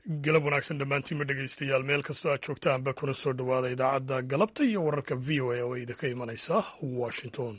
galab wanaagsan dhammaantiinma dhegaystayaal meel kastoo aad joogtaanba kuna soo dhowaada idaacadda galabta iyo wararka v o a oo idinka imanaysa washington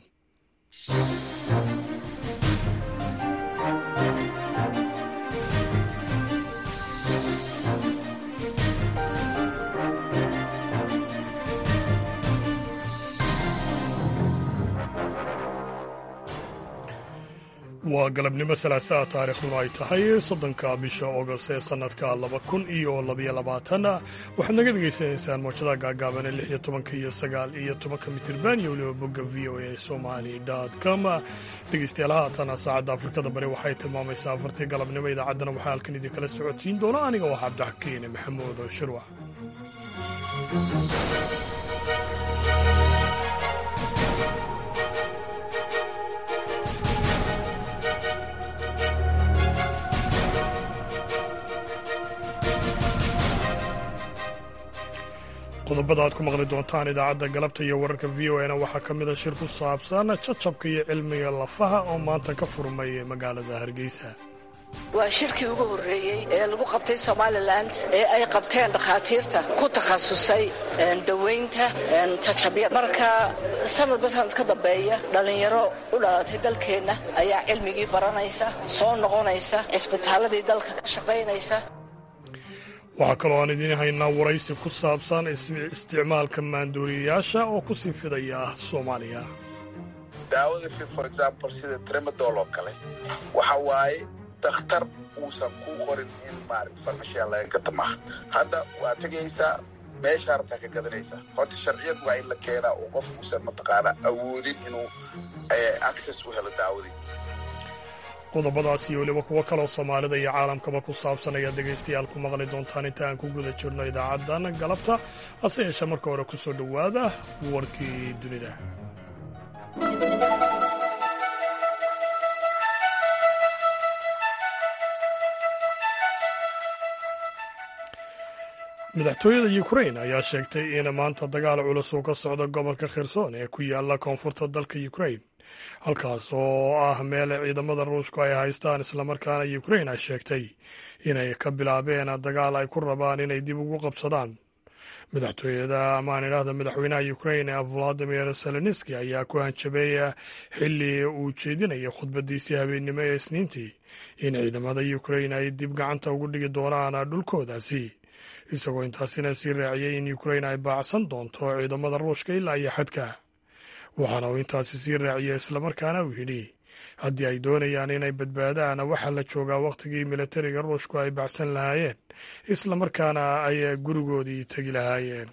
waa galabnimo salaasaa taariikhduna ay tahay soddonka bisha ogost ee sannadka laba kun iyo labaiyo labaatan waxaad naga dhegaysanaysaan mawjadaha gaagaaban ee lix iyo tobanka iyo sagaal iyo tobanka mitirban iyo weliba bogga v o a somali com dhegeystayaal haatana saacadda afrikada bari waxay tilmaamaysaa afartii galabnimo idaacaddana waxaa halkan idinkala socodsiin doona aniga oo cabdixakiin maxamuud shirwac qodobada aad ku maqli doontaan idaacadda galabta iyo wararka v o na waxaa ka mida shir ku saabsan jacabka iyo cilmiga lafaha oo maanta ka furmay magaalada hargeysa waa shirkii ugu horreeyey ee lagu qabtay somalilan ee ay qabteen dhakhaatiirta ku takhasusay dawaynta tajabyada marka sanadba sanad ka dambeeya dhallinyaro u dhalatay dalkeenna ayaa cilmigii baranaysa soo noqonaysa cisbitaaladii dalka ka shaqaynaysa waxaa kaloo aan idiin haynaa waraysi ku saabsan isticmaalka maandooriyayaasha oo ku sii fidaya soomaaliya daawada for example sida tremadol oo kale waxa waaye dakhtar uusan kuu qorin in maarata farmashiya laga gata maaha hadda waa tegaysaa meeshaa rabtaa ka gadanaysaa horta sharciyad waa in la keenaa oo qof uusan mataqaanaa awoodin inuu access u helo daawadii qodobadaas iyo weliba kuwo kaloo soomaalida iyo caalamkaba ku saabsan ayaad dhegaystayaal ku maqli doontaan inta aan ku guda jirno idaacaddan galabta hase yeeshee marka hore ku soo dhowaada warkii dunida madaxtooyada ukrain ayaa sheegtay in maanta dagaal culus uu ka socdo gobolka kherson ee ku yaala koonfurta dalka ukrain halkaas oo ah meel ciidamada ruushku ay haystaan islamarkaana ukrain ay sheegtay inay ka bilaabeen dagaal ay ku rabaan inay dib ugu qabsadaan madaxtooyada amaan idhaahda madaxweynaha ukrain valadimir zelenski ayaa ku hanjabeeya xilli uu jeedinaya khudbadiisii habeennimo ee isniintii in ciidamada ukrain ay dib gacanta ugu dhigi doonaan dhulkoodaasi isagoo intaasina sii raaciyey in ukrain ay baacsan doonto ciidamada ruushka ilaa iyo xadka waxaana uu intaasi sii raaciyey islamarkaana uu yidhi haddii ay doonayaan inay badbaadaan waxaa la joogaa wakhtigii militariga ruushku ay bacsan lahaayeen islamarkaana ay gurigoodii tegi lahaayeen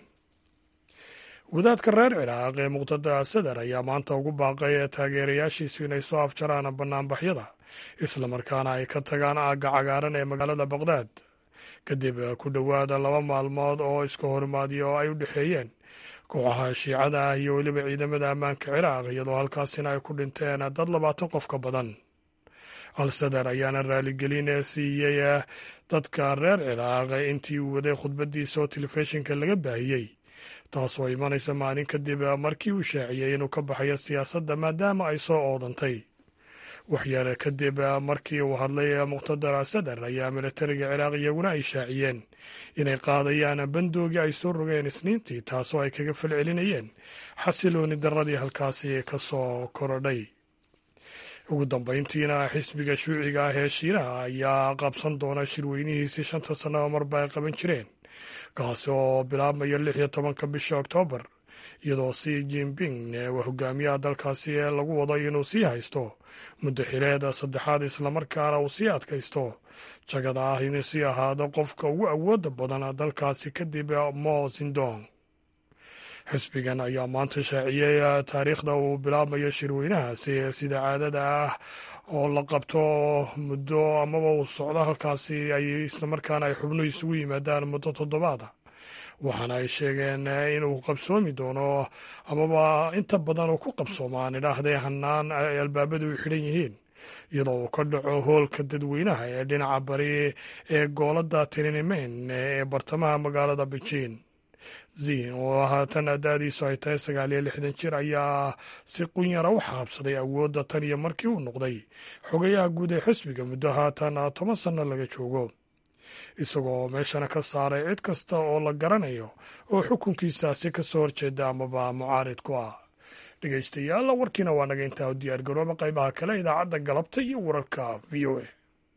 wadaadka reer ciraaq ee muqtada sadar ayaa maanta ugu baaqay taageerayaashiisu inay soo afjaraan bannaanbaxyada islamarkaana ay ka tagaan aagga cagaaran ee magaalada baqdaad kadib ku dhowaada laba maalmood oo iska horimaadiya oo ay u dhexeeyeen kooxaha shiicada ah iyo weliba ciidamada ammaanka ciraaq iyadoo halkaasina ay ku dhinteen dad labaatan qof ka badan al-sadar ayaana raaligelin siiyey dadka reer ciraaq intii uu waday khudbadiisa oo telefishinka laga baahiyey taasoo imanaysa maalin kadib markii uu shaaciyey inuu ka baxayo siyaasadda maadaama ay soo oodantay waxyar kadib markii uu hadlay muqtadar sadar ayaa militariga ciraaq iyaguna ay shaaciyeen inay qaadayaan bandoogii ay soo rogeen isniintii taasoo ay kaga falcelinayeen xasilooni darradii halkaasi ka soo korodhay ugu dambayntiina xisbiga shuuciga ah ee shiinaha ayaa qabsan doona shirweynihiisii shanta sannaba marba ay qaban jireen kaasi oo bilaabmaya lix iyo tobanka bisha oktoobar iyadoo si jinping hogaamiyaha dalkaasi ee lagu wado inuu sii haysto muddo xileed saddexaad islamarkaana uu sii adkaysto jagada ah inuu sii ahaado qofka ugu awooda badan dalkaasi kadib mo zindong xisbigan ayaa maanta shaaciyey taariikhda uu bilaabmayo shirweynahaasi sida caadada ah oo la qabto muddo amaba uu socdo halkaasi ay islamarkaana ay xubnuhu isugu yimaadaan muddo toddobaada waxaana ay sheegeen inuu qabsoomi doono amaba inta badan uu ku qabsoomaan idhaahdee hanaan ay albaabadu u xidhan yihiin iyadoo uu ka dhaco hoolka dadweynaha ee dhinaca bari ee goolada tinimen ee bartamaha magaalada beijing zin oo haatan daadiisu ay tahay sagaal iyo lixdan jir ayaa si qunyara u xaabsaday awoodda tan iyo markii uu noqday xogayaha guud ee xisbiga muddo haatan toban sanno laga joogo isagoo meeshana ka saaray cid kasta oo la garanayo oo xukunkiisaasi ka soo horjeeda amaba mucaarid ku ah dhegeystayaal warkiina waa naga intaa u diyaar garooba qaybaha kale idaacadda galabta iyo wararka v o a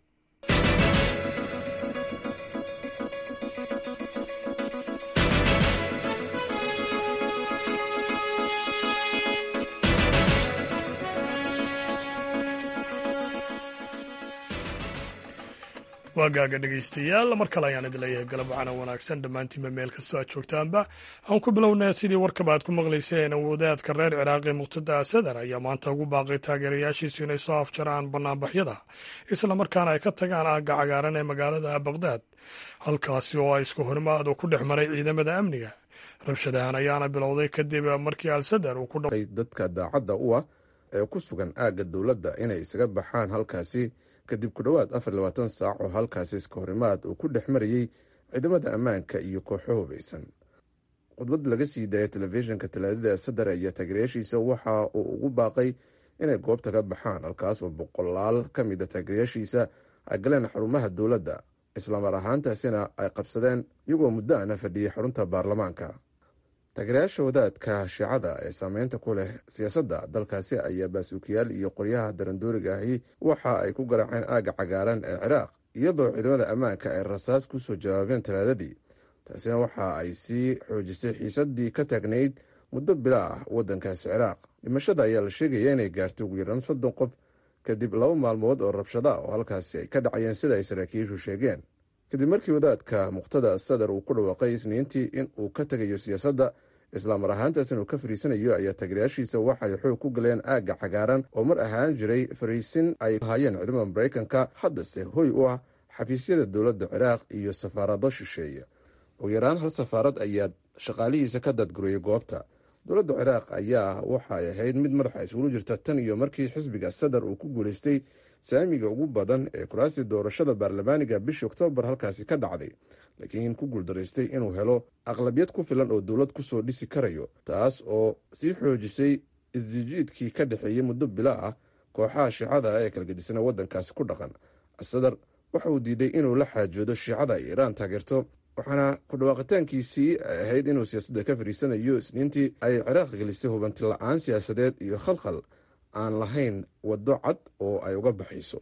waagaaga dhegeystayaal mar kale ayaan idin leeyahay galab wacana wanaagsan dhammaantiinba meel kastoo aad joogtaanba aan ku bilownaa sidii warkaba aad ku maqlayseen wadaadka reer ciraaqi muqtada asadar ayaa maanta ugu baaqay taageerayaashiisu inay soo afjaraan banaanbaxyada islamarkaana ay ka tagaan aagga cagaaran ee magaalada baqdaad halkaasi oo ay isku horimaad ku dhex maray ciidamada amniga rabshadahan ayaana bilowday kadib markii alsadar uu ku dadka daacadda u ah ee ku sugan aagga dowladda inay isaga baxaan halkaasi kadib ku dhowaad afar labaatan saac oo halkaasi iska horimaad uu ku dhex marayey ciidamada ammaanka iyo kooxo hubaysan khudbad laga sii daayay telefishinka talaadada sadar ayaa taageerayaashiisa waxa uu ugu baaqay inay goobta ka baxaan halkaas oo boqolaal ka mid a taageerayaashiisa ay galeen xarumaha dowladda islamar ahaantaasina ay qabsadeen iyagoo muddo ana fadhiyay xarunta baarlamaanka taageerayaasha wadaadka shiicada ee saameynta ku leh siyaasadda dalkaasi ayaa baasuukiyaal iyo qoryaha darandooriga ahi waxa ay ku garaaceen aagga cagaaran ee ciraaq iyadoo ciidamada ammaanka ay rasaas ku soo jawaabeen talaadadii taasina waxa ay sii xoojisay xiisadii ka taagnayd muddo bila ah waddankaasi ciraaq dhimashada ayaa la sheegaya inay gaartay ugu yaraan soddon qof kadib laba maalmood oo rabshada oo halkaasi ay ka dhacayeen sida ay saraakiishu sheegeen kadib markii wadaadka muqtada sadar uu ku dhawaaqay isniintii in uu ka tegayo siyaasadda islaamar ahaantaas inuu ka fariisanayo ayaa taageerayaashiisa waxay xoog ku galeen aagga cagaaran oo mar ahaan jiray fariisin ay haayeen ciidamada maraykanka haddase hoy u ah xafiisyada dowladda ciraaq iyo safaarado shisheeye ugu yaraan hal safaarad ayaa shaqaalihiisa ka dadgurayay goobta dowladda ciraaq ayaa waxay ahayd mid madaxa isugula jirta tan iyo markii xisbiga sadar uu ku guulaystay saamiga ugu badan ee kuraasii doorashada baarlamaaniga bishii oktoobar halkaasi ka dhacday laakiin ku guuldaraystay inuu helo aqlabiyad ku filan oo dowlad kusoo dhisi karayo taas oo sii xoojisay isjijiidkii ka dhexeeyey muddo bila ah kooxaha shiicada ee kala gedisana waddankaasi ku dhaqan asadar waxa uu diiday inuu la xaajoodo shiicada ay iiraan taageerto waxaana ku dhawaaqitaankiisii ay ahayd inuu siyaasadda ka fariisanayo isniintii ay ciraaq gelisay hubanti la-aan siyaasadeed iyo khalkhal aan lahayn waddo cad oo ay uga baxayso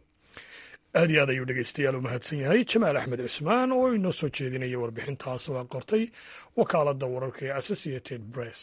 aad iyo aad ayuu dhegeystayaal u mahadsan yahay jamaal axmed cismaan oo inoo soo jeedinaya warbixintaas oo a qortay wakaaladda wararka ee associated press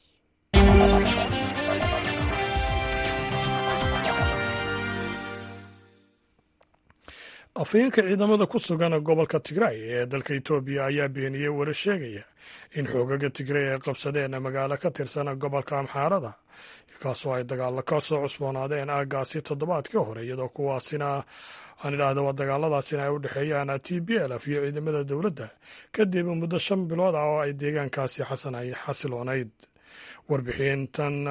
afhayeenka ciidamada ku sugan gobolka tigray ee dalka etoobiya ayaa beeniyey wara sheegaya in xoogaga tigray ay qabsadeen magaalo ka tirsan gobolka amxaarada kaasoo ay dagaalo ka soo cusboonaadeen aaggaasi toddobaadkii hore iyadoo kuwaasina aan idhaahda waa dagaaladaasina ay u dhexeeyaan t b l f iyo ciidamada dowladda kadib muddo shan bilood ah oo ay deegaankaasi xasiloonayd warbixintan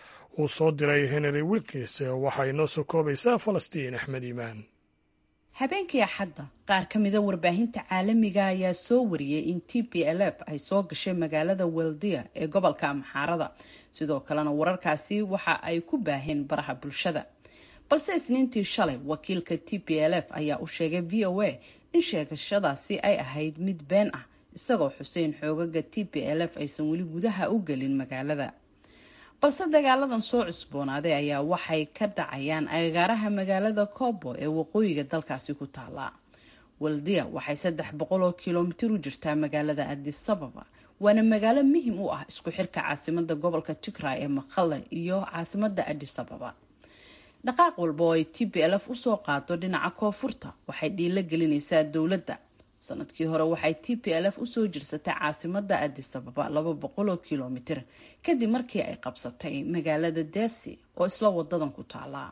uu soo diray henry wilkins waxay noo soo koobaysaa falastiin axmed iimaan habeenkii axadda qaar ka mida warbaahinta caalamiga ayaa soo wariyey in t p l f ay soo gashay magaalada weldia ee gobolka amxaarada sidoo kalena wararkaasi waxa ay ku baaheen baraha bulshada balse isniintii shalay wakiilka t p l f ayaa u sheegay v o a in sheegashadaasi ay ahayd mid been ah isagoo xuseen xoogaga t p l f aysan weli gudaha u gelin magaalada balse dagaaladan soo cusboonaaday ayaa waxay ka dhacayaan agagaaraha magaalada kobo ee waqooyiga dalkaasi ku taala waldia waxay saddex boqol oo kilomitir u jirtaa magaalada adisababa waana magaalo muhim u ah isku xirka caasimada gobolka tigray ee maqale iyo caasimada adisababa dhaqaaq walba oo ay t b l f usoo qaado dhinaca koonfurta waxay dhiilo gelinaysaa dowladda sanadkii hore waxay t p l f usoo jirsatay caasimada adisababa laba boqol oo kilomitir kadib markii ay qabsatay magaalada desi oo isla wadadan ku taala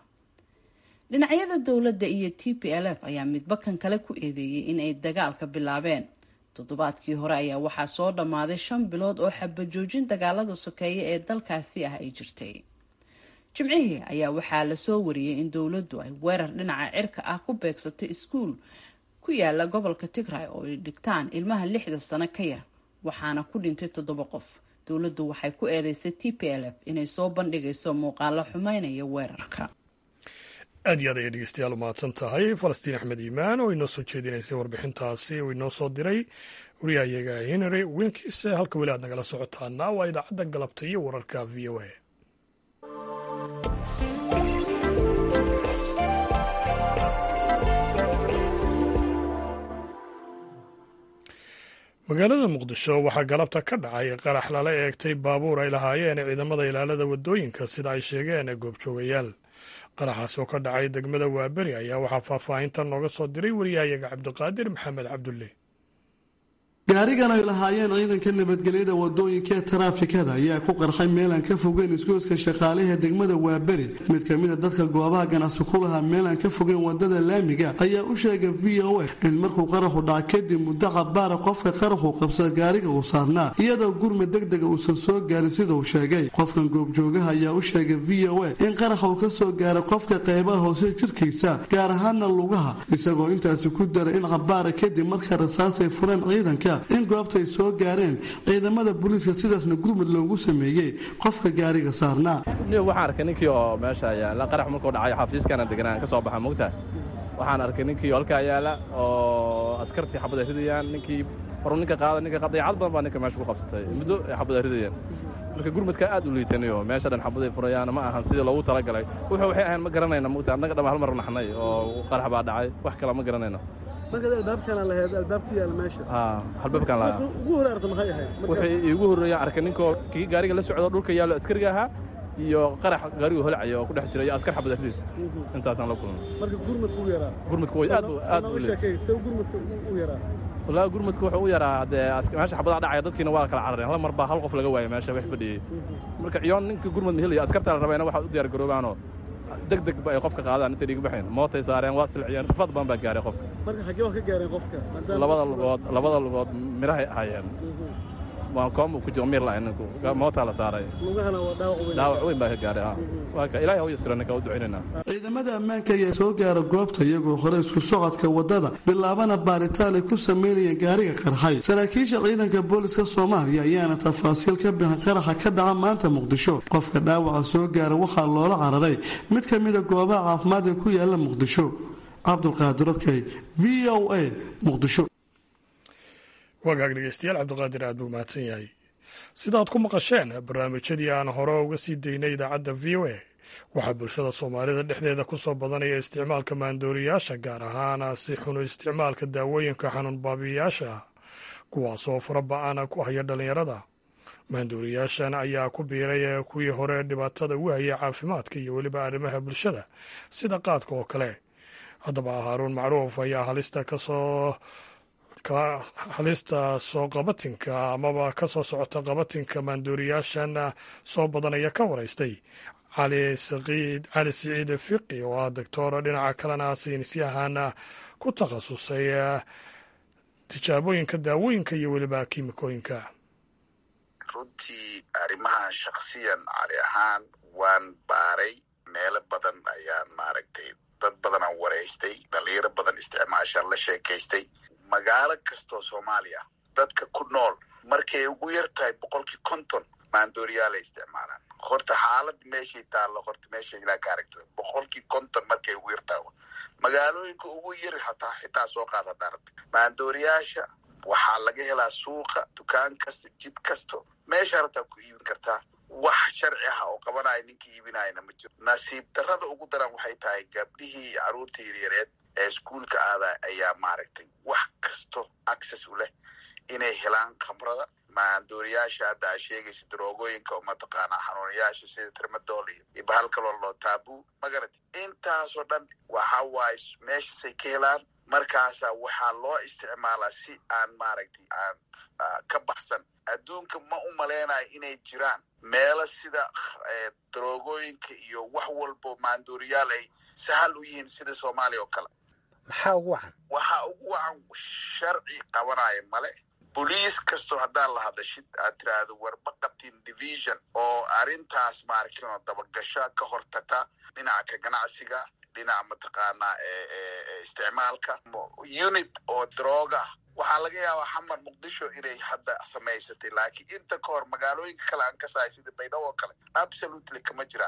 dhinacyada dowladda iyo t p l f ayaa midba kan kale ku eedeeyey in ay dagaalka bilaabeen toddobaadkii hore ayaa waxaa soo dhammaaday shan bilood oo xabajoojin dagaalada sokeeye ee dalkaasi ah ay jirtay jimcihii ayaa waxaa lasoo wariyey in dowladdu ay weerar dhinaca cirka ah ku beegsatay iskuul ku yaala gobolka tigray oo ay dhigtaan ilmaha lixda sano ka yar waxaana ku dhintay toddoba qof dowladdu waxay ku eedeysay t p l f inay soo bandhigayso muuqaalo xumeynaya weerarka aad iyo aad ayay dhegeystayaal u mahadsan tahay falastiin axmed iimaan oo inoo soo jeedinaysay warbixintaasi uu inoo soo diray wariyahayaga henry wilkis halka weli aad nagala socotaana waa idaacadda galabta iyo wararka v o a magaalada muqdisho waxaa galabta ka dhacay qarax lala eegtay baabuur ay lahaayeen ciidamada ilaalada waddooyinka sida ay sheegeen goobjoogayaal qaraxaas oo ka dhacay degmada waaberi ayaa waxaa faahfaahintan nooga soo diray wariyahayaga cabdiqaadir maxamed cabdulle gaarigan ay lahaayeen ciidanka nabadgelyada wadooyinka ee taraafikada ayaa ku qarxay meelaan ka fogeyn isgoyska shaqaalaha degmada waaberi mid ka mida dadka goobaha ganacsi ku lahaa meelaan ka fogeyn wadada laamiga ayaa u sheegay v o a in markuu qaraxu dhaca kadib muddo cabaara qofka qaraxu qabsada gaariga uu saarnaa iyadoo gurma degdega uusan soo gaarin sida uu sheegay qofkan goobjoogaha ayaa u sheegay v o a in qaraxa uu ka soo gaaray qofka qaybaha hoose jirkiisa gaar ahaana lugaha isagoo intaasi ku daray in cabaara kadib markaa rasaasay fureen ciidanka in goobta ay soo gaareen ciidamada booliiska sidaasna gurmud loogu sameeyey qofka gaariga saarnaa waxaan arkay ninkii oo meesha yaala qarax markuu dhacay xafiiskana deganaan ka soo baxa mogtaha waxaan arkay ninkii oo halkaa yaala oo askartii xabad ay ridayaan ninkii horu ninka qaada ninka dayacad badan baa ninka meesha ku qabsatay muddo ay xabad ay ridayaan marka gurmudka aad u liitanayo meesha dhan xabaday furayaan ma ahan sidii loogu talagalay wuxuu waxay ahayn ma garanayna mogtaha annaga dhama hal mar naxnay oo qarax baa dhacay wax kale ma garanayno markaad albaabkana lahayd albaab ku yaal meesha halbaabkaan lahaa ugu hore arta maxay ahayd wuxuu iigu horreeyaan arkay ninkoo kii gaariga la socdo dhulka yaallo askariga ahaa iyo qarax gaarigu holacaya oo ku dhex jira iyo askar xabadariis intaasaan la kulmay marka gurmadku u yaraa gurmadku way aad aad u sheekay see gurmadku u yaraa wallaahi gurmadku wuxuu u yaraa dee meesha xabadaa dhacaya dadkiina waa kala carareen hal mar baa hal qof laga waayay meesha wax fadhiyey marka ciyoon ninka gurmad mahelayo askarta la rabayna waxaad u diyaar garoobaanoo deg deg ba ay qofka qaadaan intay dhiig baxeen mootay saareen waa silciyeen rafad badan baa gaaray qofka marka xaggee waa ka gaareen qofka labada lugood labada lugood mirahay hayeen waan koom ku jiro mir lahayn ninku mootaa la saaray lugahana waa dhaawac weyn dhaawac weyn baa ka gaaray waa ka ilaahay ha u yasira ninka u ducaynayna ciidamada ammaanka ayaa soo gaara goobta iyagoo hore isku socodka wadada bilaabana baaritaan ay ku sameynayeen gaariga qarxay saraakiisha ciidanka booliska soomaaliya ayaana tafaasiil ka bixin qaraxa ka dhaca maanta muqdisho qofka dhaawaca soo gaara waxaa loola cararay mid ka mida goobaha caafimaad ee ku yaala muqdisho cabdulqaadir okey v o a muqdisho wagaag dhegeystayaal cabdiqaadir aad buu mahadsan yahay sidaad ku maqasheen barnaamijyadii aan hore uga sii daynay idaacadda v o a waxaa bulshada soomaalida dhexdeeda ku soo badanaya isticmaalka maandooriyaasha gaar ahaana si xunu isticmaalka daawooyinka xanuun baabiyayaasha ah kuwaasoo fara ba-ana ku haya dhallinyarada maandooriyaashan ayaa ku biiray kuwii hore dhibaatada ugu hayay caafimaadka iyo weliba arrimaha bulshada sida qaadka oo kale haddaba haaruun macruuf ayaa halista kasoo halista soo qabatinka amaba ka soo socota qabatinka maandooriyaashan soo badanaya ka waraystay cali saqiid cali siciid fiqi oo ah doctor dhinaca kalena saynisyahan ku takhasusay tijaabooyinka daawooyinka iyo weliba kiimikooyinka runtii arrimahan shaksiyan cali ahaan waan baaray meelo badan ayaan maaragtay dad badanaan waraystay dhalinyaro badan isticmaashaan la sheekaystay magaalo kastoo soomaaliya dadka ku nool markay ugu yar tahay boqolkii konton maandooriyaalay isticmaalaan horta xaalad meeshay taallo horta meesha ilaa ka aragta boqolkii konton markay ugu yar tahay magaalooyinka ugu yar hataa xitaa soo qaad haddaa rabta maandooriyaasha waxaa laga helaa suuqa dukaan kasta jid kasto meesha rabtaa ku iibin kartaa wax sharci ah oo qabanaya ninkii iibinayana ma jiro nasiib darrada ugu daran waxay tahay gabdhihii caruurta yaryareed ee iskuolka aada ayaa maaragtay wax kasto access u leh inay helaan khamrada maandooriyaasha hadda aa sheegaysa daroogooyinka oo mataqaanaa xanuunayaasha sida trimadol iyo bahal kaloo loo taabu magarati intaasoo dhan waxa waaye meeshasay ka helaan markaasa waxaa loo isticmaalaa si aan maaragtay aan ka baxsan adduunka ma u malaynayo inay jiraan meelo sida daroogooyinka iyo wax walbo maandooriyaal ay sahal u yihiin sida soomaaliya oo kale maxaa ugu wacan waxaa ugu wacan sharci qabanaya male boliis kastoo haddaan la hadashid aad tiraahdo warba qabtiin division oo arrintaas maarkinoo dabagasha ka hortagta dhinaca ka ganacsiga dhinaca mataqaanaa isticmaalka unit oo drooga waxaa laga yaabaa xamar muqdisho inay hadda samaysatay laakiin inta ka hor magaalooyinka kale aan ka sahay sida baydhabo oo kale absolutely kama jiraan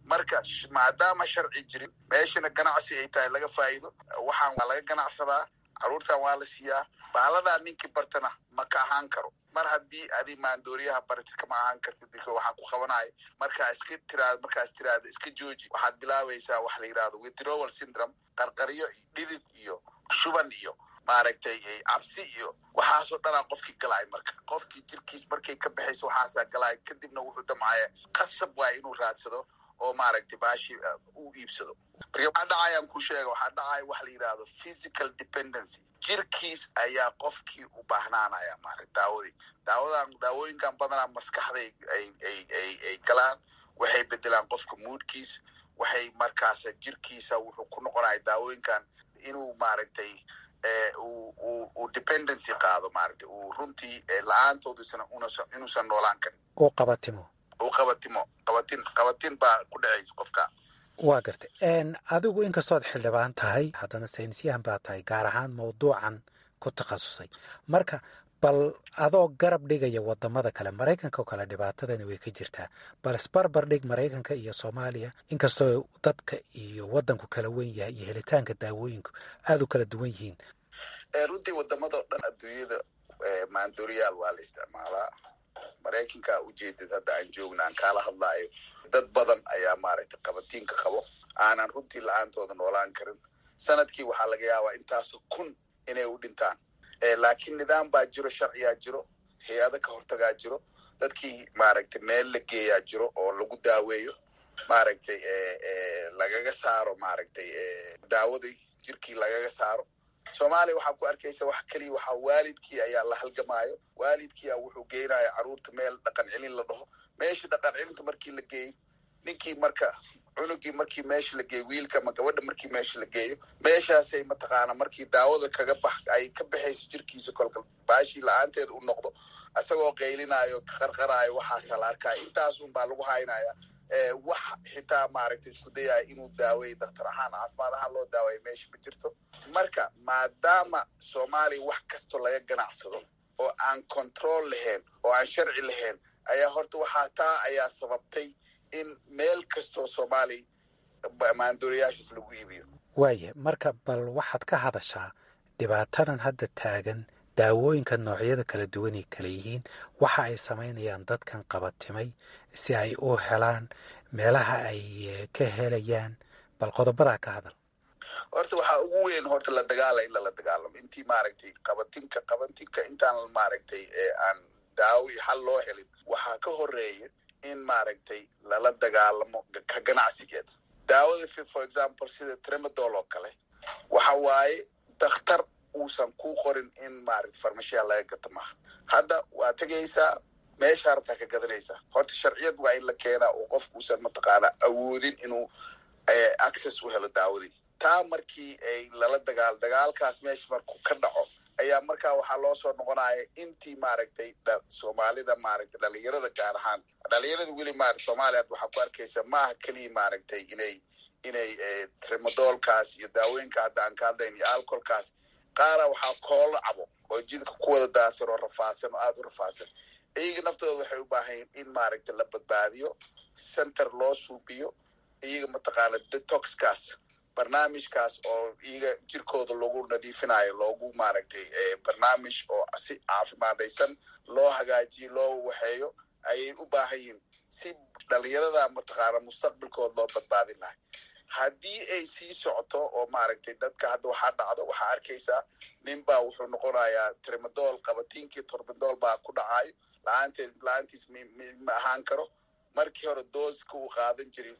marka maadaama sharci jirin meeshana ganacsi ay tahay laga faa'iido waxaan waa laga ganacsadaa carruurtan waa la siiyaa baaladaa ninkii bartana ma ka ahaan karo mar haddii adi maandooriyaha bartid kama ahaan kartid dika waxaa ku qabanaya markaa iska tiraado markaas tiraado iska jooji waxaad bilaabaysaa wax la yidhahdo withdrawal syndrome qarqaryo dhidid iyo shuban iyo maaragtay cabsi iyo waxaasoo dhanaa qofkii galaay marka qofkii jirkiis markay ka baxayso waxaasaa galaay kadibna wuxuu damcaya qasab waay inuu raadsado oo maaragtay baashi u iibsado marka waxaa dhacayaan ku sheega waxaa dhacaya wax la yidhahdo physical dependency jirkiis ayaa qofkii u baahnaanaya maarata daawadii daawadan daawooyinkan badanaa maskaxday ay ay ay ay galaan waxay bedelaan qofka moodkiis waxay markaas jirkiisa wuxuu ku noqonaya daawooyinkan inuu maaragtay uu dependency qaado maaragtay uu runtii la-aantoodisana inuusan noolaan karin uu qabatimo uu qabatimo qabatin qabatin baa ku dhacaysa qofka waa gartay adigu inkastood xildhibaan tahay haddana saynisyahan baa tahay gaar ahaan mawduucan ku takhasusay marka bal adoo garab dhigaya wadamada kale maraykanka oo kale dhibaatadani way ka jirtaa bal isbarbar dhig maraykanka iyo soomaaliya inkastoo dadka iyo wadanku kala wen yahay iyo helitaanka daawooyinku aada u kala duwan yihiin runtii wadamada o dhan adduunyada maandooriyaal waa la isticmaalaa maraykanka ujeedad hadda aan joogna aan kaala hadlaayo dad badan ayaa maaragtay qabatiinka qabo aanan runtii la-aantooda noolaan karin sanadkii waxaa laga yaabaa intaasoo kun inay u dhintaan laakiin nidaam baa jiro sharciyaa jiro hay-ado ka hortagaa jiro dadkii maaragtay meel la geeyaa jiro oo lagu daaweeyo maaragtay lagaga saaro maaragtay daawadii jirkii lagaga saaro soomaaliya waxaa ku arkaysa wax keliya waxaa waalidkii ayaa la halgamaayo waalidkiia wuxuu geynaya carruurta meel dhaqan celin la dhaho meesha dhaqan celinta markii la geeyo ninkii marka cunugii markii meesha la geeyo wiilka ama gabadha markii meesha la geeyo meeshaasay mataqaana markii daawada kaga bax ay ka baxayso jirkiisa kolka baashii la-aanteeda u noqdo isagoo qaylinaayo qarqaraayo waxaasa la arkaya intaasun baa lagu haynaya wax xitaa maaragtay isku dayaya inuu daaweeyo daktar ahaan caafimaad ahaan loo daaweeyo meesha ma jirto marka maadaama soomaaliya wax kastoo laga ganacsado oo aan control lahayn oo aan sharci lahayn ayaa horta waxaa taa ayaa sababtay in meel kastoo soomaaliya maandooriyaashaas lagu iibiyo waaya marka bal waxaad ka hadashaa dhibaatadan hadda taagan daawooyinka noocyada kala duwanay kala yihiin waxa ay samaynayaan dadkan qabatimay si ay u helaan meelaha ay ka helayaan bal qodobadaa ka hadal horta waxaa ugu weyn horta la dagaala in lala dagaalamo intii maaragtay qabatinka qabatinka intaan maaragtay aan daawo iyo xal loo helin waxaa ka horeeya in maaragtay lala dagaalamo ka ganacsigeeda daawada for example sida tremadol oo kale waxa waaye dakhtar uusan ku qorin in maaragta farmashiya laga gato maaha hadda waa tegaysaa meeshaa rabtaa ka gadanaysaa horta sharciyad waa in la keenaa oo qofkuusan mataqaanaa awoodin inuu access u helo daawadii taa markii ay lala dagaal dagaalkaas meesha markuu ka dhaco ayaa markaa waxaa loo soo noqonaya intii maaragtay soomaalida maaragtay dhalinyarada gaar ahaan dhalinyarada weli ma soomaaliya waxaa ku arkaysa maaha keliya maaragtay inay inay tremadolkaas iyo daawooyinka hadda aan ka hadlayn iyo alcoholkaas qaara waxaa koolo cabo oo jidka ku wada daadsan oo rafaadsan oo aada u rafaadsan iyaga naftooda waxay u baahayen in maaragtay la badbaadiyo center loo suubiyo iyaga mataqaana detoxkaas barnaamijkaas oo iyaga jirkooda lagu nadiifinayo loogu maaragtay barnaamij oo si caafimaadaysan loo hagaajiyo loo waxeeyo ayay u baahan yihin si dhalinyarada mataqaana mustaqbalkooda loo badbaadin lahay haddii ay sii socoto oo maaragtay dadka hadda waxaa dhacdo waxaa arkaysaa nin baa wuxuu noqonayaa tremadol qabatiinkii tormadol baa ku dhacayo la-aanteed la-aantiis ma ahaan karo markii hore dooska uu qaadan jiray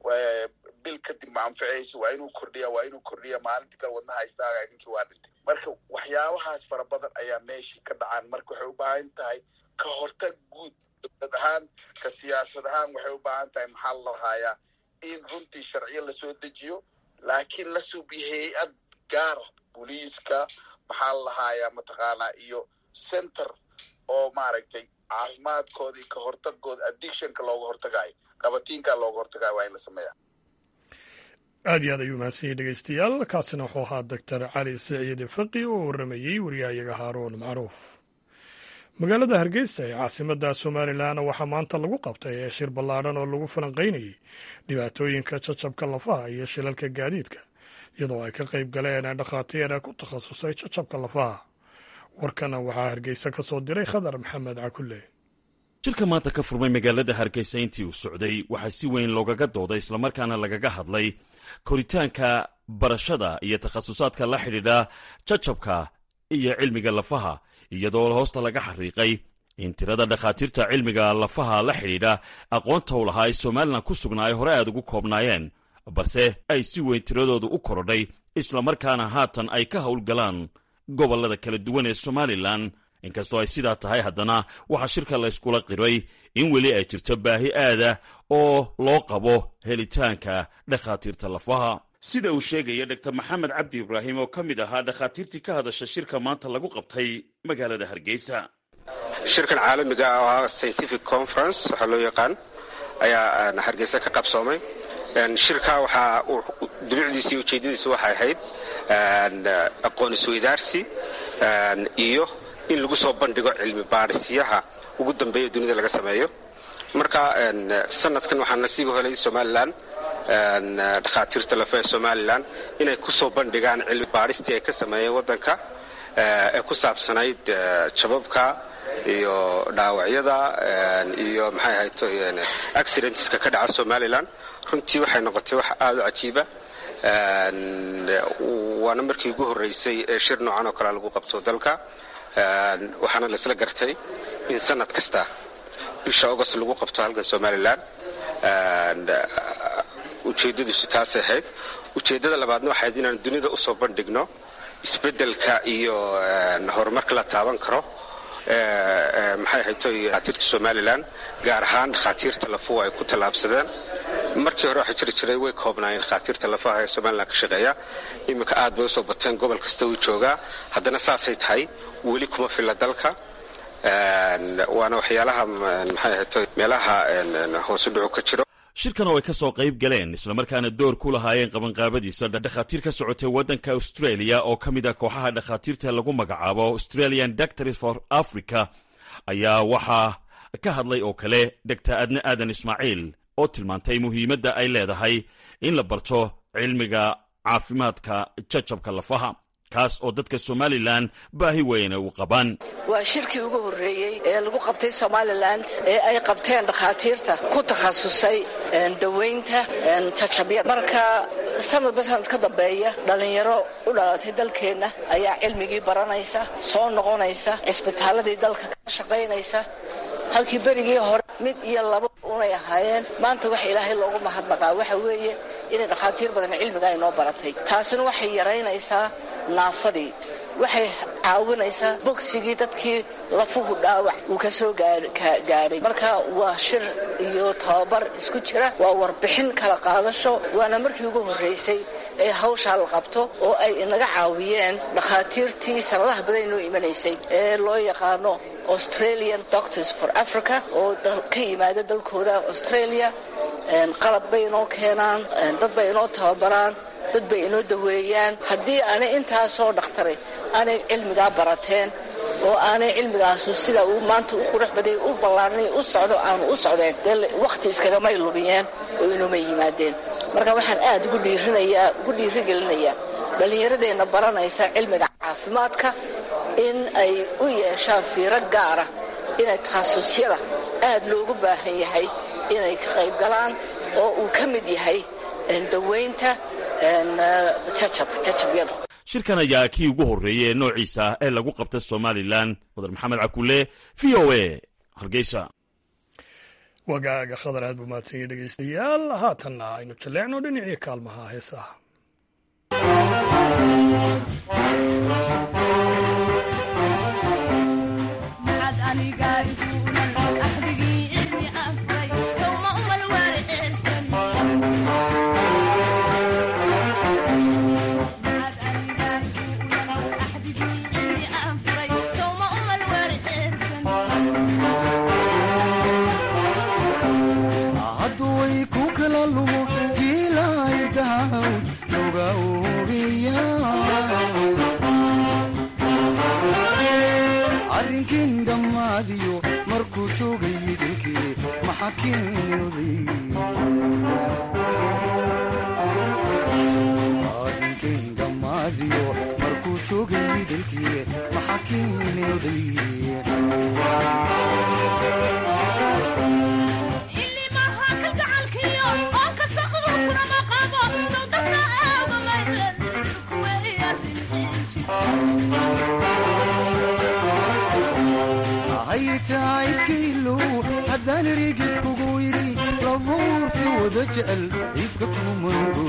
bil kadib ma anficayso waa inuu kordhiya waa inuu kordhiya maalintii kale wadnaha istaaga ninkii waa dhintay marka waxyaabahaas fara badan ayaa meeshii ka dhacaan marka waxay u baahan tahay ka hortag guud dowlad ahaan ka siyaasad ahaan waxay u baahan tahay maxaa la lahaayaa in runtii sharciyo lasoo dejiyo laakiin la suubiyo hay-ad gaara booliiska maxaa la lahaayaa mataqaanaa iyo center oo maaragtay caafimaadkooda iyo ka hortagooda addictionka looga hortagayo qabatiinka looga hortagayo waa in la sameeya aad iyo aad ayuu mahadsan yahy dhegeystayaal kaasina wuxuu ahaa doctor cali siciid faqi oo warramayey wariyahayaga haaruun macruuf magaalada hargeysa ee caasimadda somalilan waxaa maanta lagu qabtay ee shir ballaadhan oo lagu falanqaynayay dhibaatooyinka jajabka lafaha iyo shilalka gaadiidka iyadoo ay ka qayb galeen dhakhaatiir ku takhasusay jajabka lafaha warkana waxaa hargeysa ka soo diray khadar maxamed cakulle shirka maanta ka furmay magaalada hargeysa intii uu socday waxaa si weyn loogaga dooday islamarkaana lagaga hadlay koritaanka barashada iyo takhasusaadka la xidhiidha jajabka iyo cilmiga lafaha iyadoo hoosta laga xariiqay in tirada dhakhaatiirta cilmiga lafaha la xidhiidha aqoonta u lahaa ee somalilan ku sugnaa ay hore aad ugu koobnaayeen balse ay si weyn tiradoodu u korodhay islamarkaana haatan ay ka howlgalaan gobollada kala duwan ee somalilan inkastoo ay sidaa tahay haddana waxaa shirka la yskula qiray in weli ay jirto baahi aada oo loo qabo helitaanka dhakhaatiirta lafaha sida uu sheegaya dor maxamed cabdi ibraahim oo ka mid ahaa dhakhaatiirtii ka hadasha shirka maanta lagu qabtay magaalada hargeysa shirkan caalamiga ah oo ah scientific conference waxaa loo yaqaan ayaa hargeysa ka qabsoomay shirka waxaa dulucdiisa iyo ujeeddadiisa waxay ahayd aqoon isweydaarsi iyo in lagu soo bandhigo cilmi baadhisyaha ugu dambeeya dunida laga sameeyo marka sanadkan waxaa nasiib u helay somalilan dhakhaatiirta lafa ee somalilan inay ku soo bandhigaan cilmi baadhistii ay ka sameeyeen waddanka ee ku saabsanayd jababka iyo dhaawacyada iyo maxay ahayd accidentska ka dhaca somalilan runtii waxay noqotay wax aada u cajiiba waana markii ugu horreysay ee shir noocan oo kale lagu qabto dalka waxaana laisla gartay in sanad kasta bisha agost lagu qabto halkan somalilan ujeeddadiisu taasay ahayd ujeeddada labaadna waxay ahayd inaan dunida usoo bandhigno isbeddelka iyo horumarka la taaban karo maxay ahayd dhakhaatiirta somalilan gaar ahaan dhakhaatiirta lafuhu ay ku tallaabsadeen markii hore waxaa jiri jiray way koobnaayeen dhakhaatiirta lafaha ee somalilan ka shaqeeya iminka aad bay usoo bateen gobol kasta uu joogaa haddana saasay tahay weli kuma filla dalka waana waxyaalaha maxay ahayd meelaha hoosu dhucu ka jiro shirkan oo ay ka soo qayb galeen islamarkaana door ku lahaayeen qabanqaabadiisa dhakhaatiir ka socotay waddanka australia oo ka mid ah kooxaha dhakhaatiirta lagu magacaabo australian doctors for africa ayaa waxaa ka hadlay oo kale dogtor adne aadan ismaaciil oo tilmaantay muhiimadda ay leedahay in la barto cilmiga caafimaadka jajabka lafaha kaas oo dadka somalilan baahi weyne u qabaan waa shirkii ugu horreeyey ee lagu qabtay somalilan ee ay qabteen dhakhaatiirta ku takhasusay daweynta tajabyada marka sanadba sanad ka dambeeya dhallinyaro u dhalatay dalkeenna ayaa cilmigii baranaysa soo noqonaysa cisbitaaladii dalka ka shaqaynaysa halkii berigii hore mid iyo laba unay ahaayeen maanta waxa ilaahay loogu mahadnaqaa waxa weeye inay dhakhaatiir badan cilmiga ay noo baratay taasina waxay yaraynaysaa naafadii waxay caawinaysaa bogsigii dadkii lafuhu dhaawac uu ka soo gaadhay marka waa shir iyo tababar isku jira waa warbixin kala qaadasho waana markii ugu horraysay ee hawshaa la qabto oo ay inaga caawiyeen dhakhaatiirtii sanadaha badan inoo imanaysay ee loo yaqaano australian doctors for africa oo ka yimaada dalkooda australia qalab bay inoo keenaan dad bay inoo tababaraan dad bay inoo daweeyaan haddii aanay intaasoo dhakhtaray aanay cilmigaa barateen oo aanay cilmigaasu sida uu maanta u qurux baday u ballaarnay u socdo aanu u socdeen dee wakhti iskagamay lubiyeen oo inuma yimaadeen marka waxaan aad ugu dhiirinayaa ugu dhiirigelinayaa dhallinyaradeenna baranaysa cilmiga caafimaadka in ay u yeeshaan fiiro gaara inay takhasusyada aad loogu baahan yahay inay ka qayb galaan oo uu ka mid yahay daweynta jajabyada shirkan ayaa kii ugu horreeyey ee noociisa ee lagu qabta somalilan mudar maxamed cakulle v o a hargeysa wagaaga khadar aad buu mahadsanyay dhegaystayaal haatanna aynu jalleecno dhinacii kaalmaha heesaha hadduu way ku kala lumo kiilahayrdahaw looga oobiya adinkaindhamaadiyo markuu joogay dalkii maxaa kiinooday haytaa iskailow haddaan erigif kugu yidhi labuursi wada jecel iifka kumango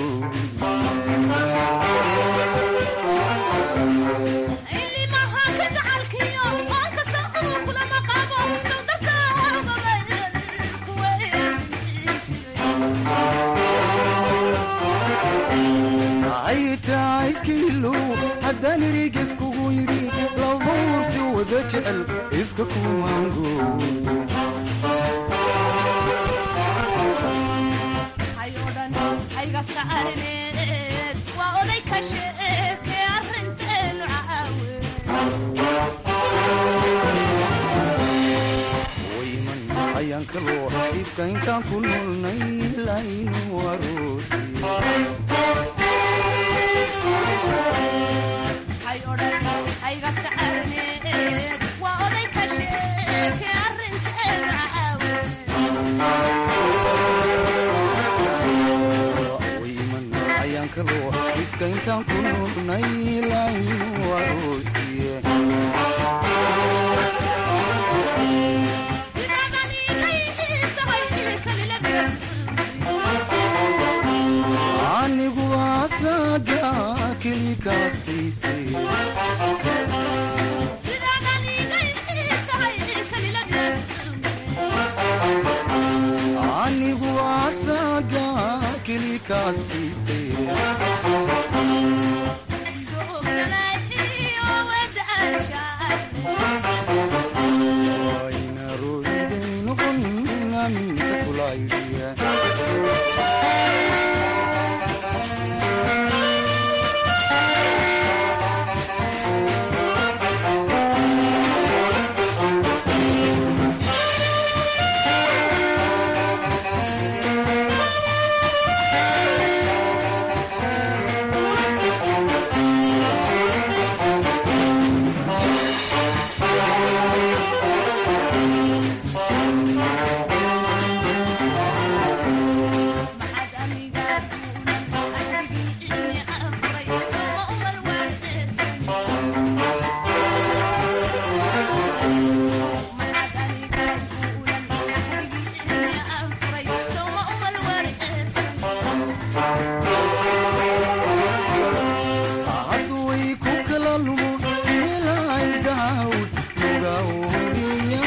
haytaa iskailow haddaan erigif kugu yidhi labuursi wada jecel iifka kumango wayman ayaan kaloo ifka intaan ku noolnay laynu aroosi wayman ayaan kaloo ifka intaan ku noolnay laynu aroosiye anigu asaga keli kaastaystay anigu asaga keli kaastaystay wayna roiday noqon aminta kulaydhiya hadduway ku kala lumo ilay daawd lugaoya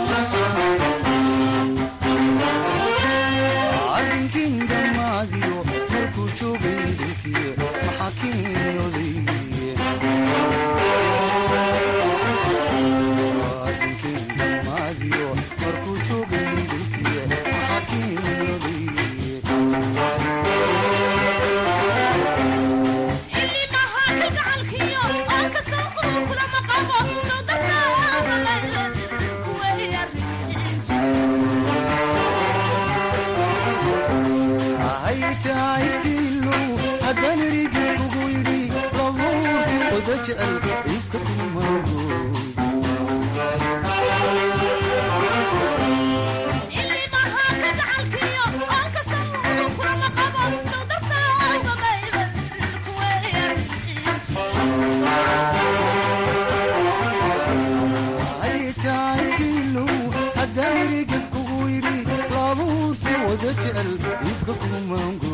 arrinkin dhammaadiyo markuu joogay dalkii maxaa kiinooday arrinkin dhammaadiyo markuu joogay dalkii maxaa kiinooday haytaa iskiilow haddaan erigif kugu yidhi labuursi wada jecel iifka kumago haytaa iskiilow haddaan erigif kugu yidhi labuursi wada jecel iifka kumango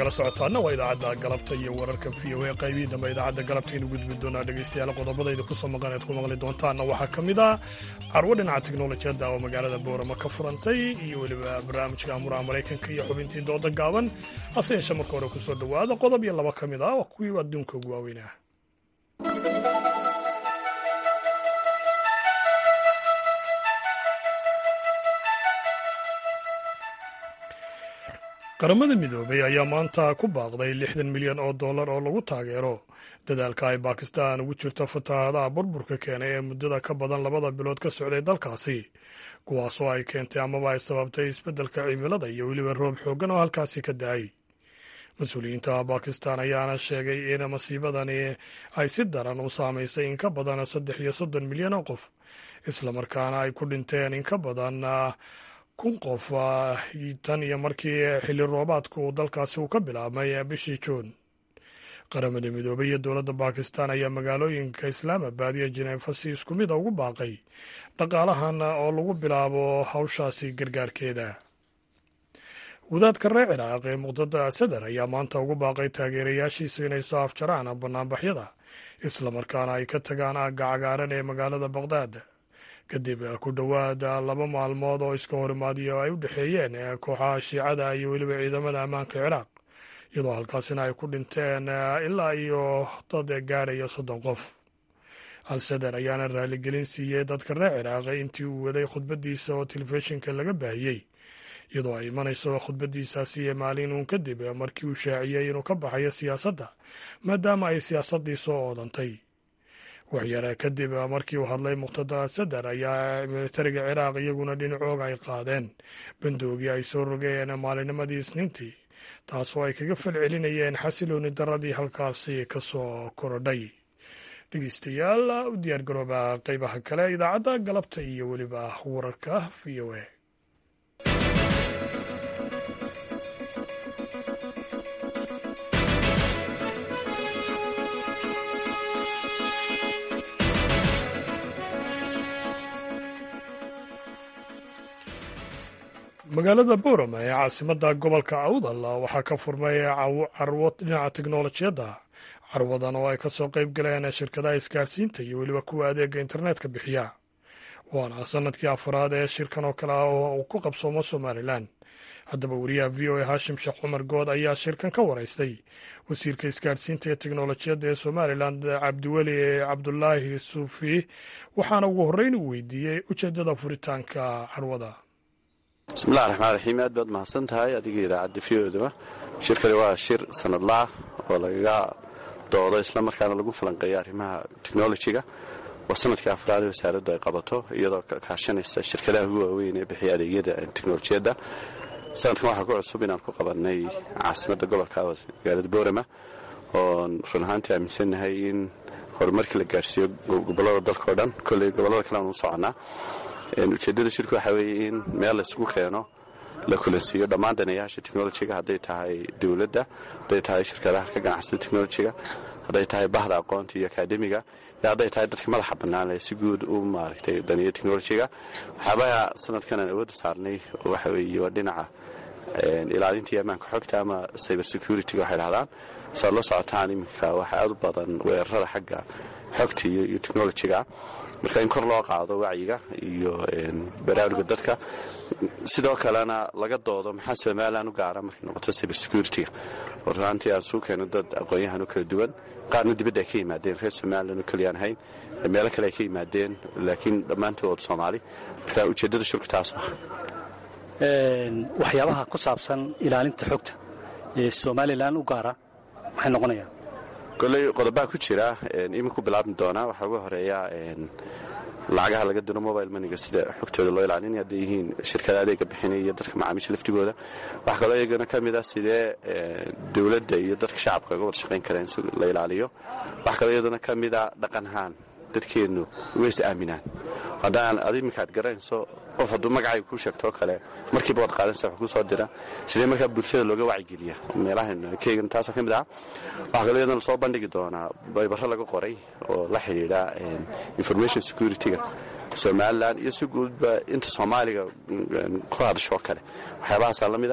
nagala socotaana waa idaacadda galabta iyo wararka v o a qaybihii dambe idaacadda galabtaynu gudbi doonaa dhegaystayaal qodobadayda ku soo maqan eed ku maqli doontaanna waxaa ka mid ah carwo dhinaca teknolojiyadda oo magaalada boorama ka furantay iyo weliba barnaamijka amuraha maraykanka iyo xubintii dooda gaaban hase yeeshe marka hore ku soo dhowaada qodob iyo laba ka mid ah oo kuwii adduunka ugu waaweynah qaramada midoobay ayaa maanta ku baaqday lixdan milyan oo dollar oo lagu taageero dadaalka ay bakistan ugu jirto fatahaadaha burburka keenay ee muddada ka badan labada bilood ka socday dalkaasi kuwaasoo ay keentay amaba ay sababtay isbeddelka cimilada iyo weliba roob xooggan oo halkaasi ka da-ay mas-uuliyiinta bakistan ayaana sheegay in masiibadani ay si daran u saamaysay in ka badan saddex iyo soddon milyan oo qof islamarkaana ay ku dhinteen in ka badan kun qof tan iyo markii xilli roobaadka uu dalkaasi uu ka bilaabmay bishii juun qaramada midoobay iyo dowladda bakistan ayaa magaalooyinka islaamabad iyo jineefa si isku mid a ugu baaqay dhaqaalahan oo lagu bilaabo hawshaasi gargaarkeeda wadaadka reer ciraaq ee muqdada sadar ayaa maanta ugu baaqay taageerayaashiisa inay soo afjaraan banaanbaxyada islamarkaana ay ka tagaan aagga cagaaran ee magaalada baqdaad kadib ku dhowaad laba maalmood oo iska horimaadiyo ay u dhexeeyeen kooxaha shiicada iyo weliba ciidamada ammaanka ciraaq iyadoo halkaasina ay ku dhinteen ilaa iyo dad gaadhaya soddon qof al-sadar ayaana raaligelin siiyey dadka reer ciraaq intii uu waday khudbadiisa oo telefishinka laga baahiyey iyadoo ay imanayso khudbadiisaasi ee maalin uun kadib markii uu shaaciyey inuu ka baxayo siyaasadda maadaama ay siyaasaddii soo oodantay waxyare kadib markii uu hadlay muqtada sadar ayaa militariga ciraaq iyaguna dhinacooga ay qaadeen bandoogii ay soo rogeen maalinimadii isniintii taasoo ay kaga falcelinayeen xasilooni daradii halkaasi ka soo korodhay dhegeystayaal u diyaargarooba qeybaha kale idaacadda galabta iyo weliba wararka v o a magaalada boorama ee caasimada gobolka awdal waxaa ka furmay carwo dhinaca teknolojiyadda carwadan oo ay kasoo qeyb galeen shirkadaha isgaarsiinta iyo weliba kuwa adeega internetka bixiya waana sanadkii afaraad ee shirkan oo kale ah oo uu ku qabsoomo somalilan haddaba wariyaha v o a haashim sheekh cumar good ayaa shirkan ka waraystay wasiirka isgaarsiinta ee teknolojiyadda ee somalilan cabdiweli cabdulaahi suufi waxaana ugu horreyn uu weydiiyey ujeedada furitaanka carwada bismillahi raxmaan raxiim aad baad mahadsan tahay adiga idaacadda v odaba shirkani waa shir sanadlaah oo lagaga doodo islamarkaana lagu falanqeeya arrimaha technolojiga waa sanadkii afraad ee wasaaraddu ay qabato iyadoo kaashanaysa shirkadaha ugu waaweyn ee bixiya adeegyada teknolojiyadda sanadkan waxaa ku cusub inaan ku qabanay caasimadda gobolka magaalada boorama oon run ahaantii aaminsannahay in horumarkii la gaarsiiyo gobollada dalka o dhan kolley gobollada kale aan u soconnaa ujeeddada shirku waxaa weeye in meel laysgu keeno la kulansiiyo dhammaan danayaasha technolojiga hadday tahay dowladda hadday tahay shirkadaha ka ganacsada technolojiga hadday tahay bahda aqoonta iyo akaademiga iyo hadday tahay dadka madaxa bannaan ee si guud u maaragtay daniya technolojiga waxyaabaha sanadkan aan awoodda saarnay waxa weeye waa dhinaca ilaalintii ammaanka xogta ama cyber security waxay dhahdaan saad la socotaan iminka waxaa aad u badan weerarada xagga xogta iyo technolojiga marka in kor loo qaado wacyiga iyo baraaruga dadka sidoo kalena laga doodo maxaa somalilan u gaara markay noqoto cyber security-ga oo runaantii aan suu keeno dad aqoon-yahan oo kala duwan qaarna dibadda ay ka yimaadeen reer somalilan oo keliyaan ahayn meelo kale ay ka yimaadeen laakiin dhammaantood soomaali marka ujeeddada shirku taas ah waxyaabaha ku saabsan ilaalinta xogta ee somalilan u gaara maxay noqonayaan koley qodobaa ku jira iminku bilaabmi doonaa waxaa uga horeeya lacagaha laga diro mobile maniga sida xogtooda loo ilaalinaya hadday yihiin shirkada adeega bixinaya iyo dadka macaamiisha laftigooda waxaa kaloo iyagana ka mid ah sidee dowladda iyo dadka shacabka uga wada shaqayn kara in si la ilaaliyo waxaa kaloo iyadana ka mid a dhaqanahaan dadkeennu ways aaminaan haddaan ad iminkaad garanayso qof hadduu magacayga kuu sheegtoo kale markiiba waad qaadanaysa wax kuu soo dira sidee markaa bulshada looga wacyigeliya meelahan keygana taasa ka mid ah waxaa kaloo iyadana lasoo bandhigi doonaa baybaro laga qoray oo la xidhiidha information security-ga somalilan iyo si guudba inta soomaaliga ku hadashoo kale waxyaabahaasaa la mid a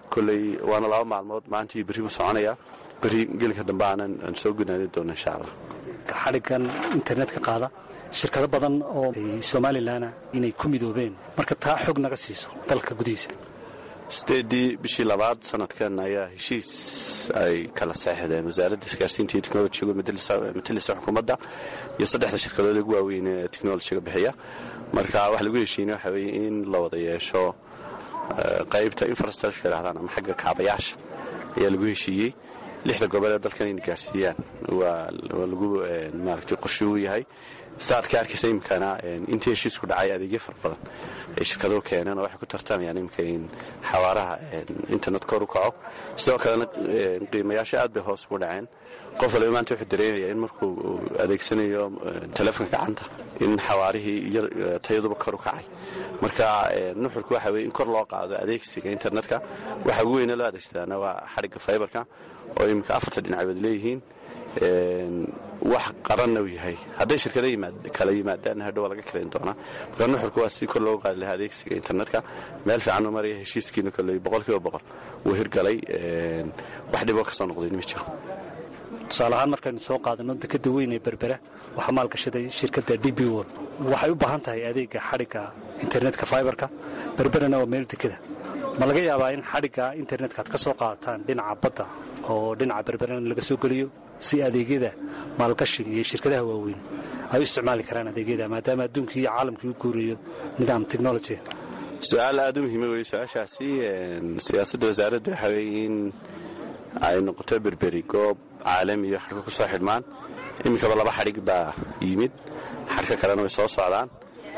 kolley waana laba maalmood maantii berri buu soconayaa berri gelinka dambe aanan aan soo gunaani doono insha allah xadhiggan internetka qaada shirkado badan oo somalilanna inay ku midoobeen marka taa xog naga siiso dalka gudihiisa sideedii bishii labaad sanadkan ayaa heshiis ay kala seexdeen wasaaradda isgaarsiinta iyo technolojiga matalisa xukuumadda iyo saddexda shirkadood ugu waaweyn ee technolojiga bixiya marka waxa lagu heshiinay waxa weeye in la wada yeesho qaybta infrastructure yidhahdaan ama xagga kaabayaasha ayaa lagu heshiiyey lixda gobol ee dalkan inay gaarsiiyaan waa lagu maaragtay qorshe uu yahay saadka arkaysa imikana intii heshiisku dhacay adeegyo fara badan ay shirkaduhu keeneen oo waxay ku tartamayaan imika in xawaaraha internet kor u kaco sidoo kalena qiimayaasha aad bay hoos ugu dhaceen qof waliba maanta wuxuu dareemayaa in markuu adeegsanayo telefonka gacanta in xawaarihii iyo tayaduba kor u kacay marka nuxurku waxa weye in kor loo qaado adeegsiga internetka waxa ugu weyne loo adeegsadaana waa xadhigga faybarka oo iminka afarta dhinacood leeyihiin wax qaranna uu yahay hadday shirkada kala yimaadaan hadhow waa laga karayn doonaa marka nuxurku waa si kor loogu qaadi lahaa adeegsiga internetka meel fiican u maraya heshiiskiina kolley boqol kiiba boqol wuu hirgalay wax dhiboo ka soo noqdayn ma jiro tusaale ahaan markaynu soo qaadano dekada weyn ee berbera waxaa maalgashaday shirkadda d b wol waxay u baahan tahay adeega xadhigga internetka fiberka berberana waa meel dekada ma laga yaabaa in xadhigga internetka aad ka soo qaadataan dhinaca badda oo dhinaca berberana laga soo geliyo si adeegyada maalgashiga iyo shirkadaha waaweyn ay u isticmaali karaan adeegyada maadaama adduunkii iyo caalamkii u guurayo nidaam technology su-aal aada u muhiima weye su-aashaasi siyaasadda wasaaradda waxa weeye in ay noqoto berberi goob caalami iyo xadhka ku soo xidhmaan iminkaba laba xadhig baa yimid xadhka kalena way soo socdaan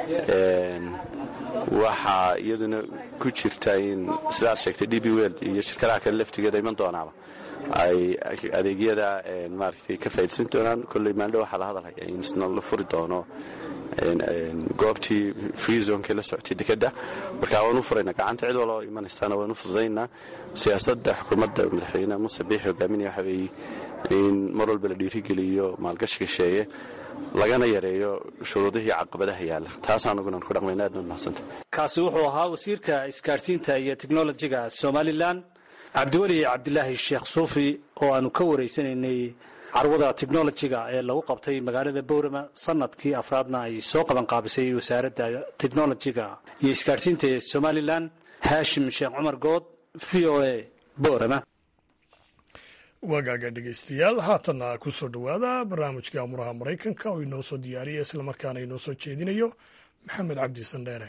waxaa iyaduna ku jirta in sidaad sheegtay d b weld iyo shirkadaha kale laftigeeda iman doonaaba ay adeegyada maaragtay ka faaidsan doonaan kolley maaldho waxaa la hadalhaya in isna la furi doono goobtii freezonkii la socotay dekedda marka waanu furayna gacanta cid waloo imanaysaana waanu fududaynaa siyaasadda xukuumadda madaxweyne muuse biixi hogaaminaya waxa weeye in mar walba la dhiirigeliyo maalgashiga sheeye lagana yareeyo shuruudihii caqabadaha yaalla taas anugunan ku dhaqmayna aad baad mahadsanta kaasi wuxuu ahaa wasiirka isgaadhsiinta iyo teknolojiga somalilan cabdiweli cabdilaahi sheekh suufi oo aanu ka waraysanaynay carwada technolojiga ee lagu qabtay magaalada bowrama sanadkii afraadna ay soo qabanqaabisay wasaaradda technolojiga iyo isgaadhsiinta ee somalilan haashim sheekh cumar good v o a bowrama wagaaga dhegeystayaal haatanna ku soo dhowaada barnaamijka amuraha maraykanka oo inoo soo diyaariya islamarkaana inoo soo jeedinayo maxamed cabdi sandheere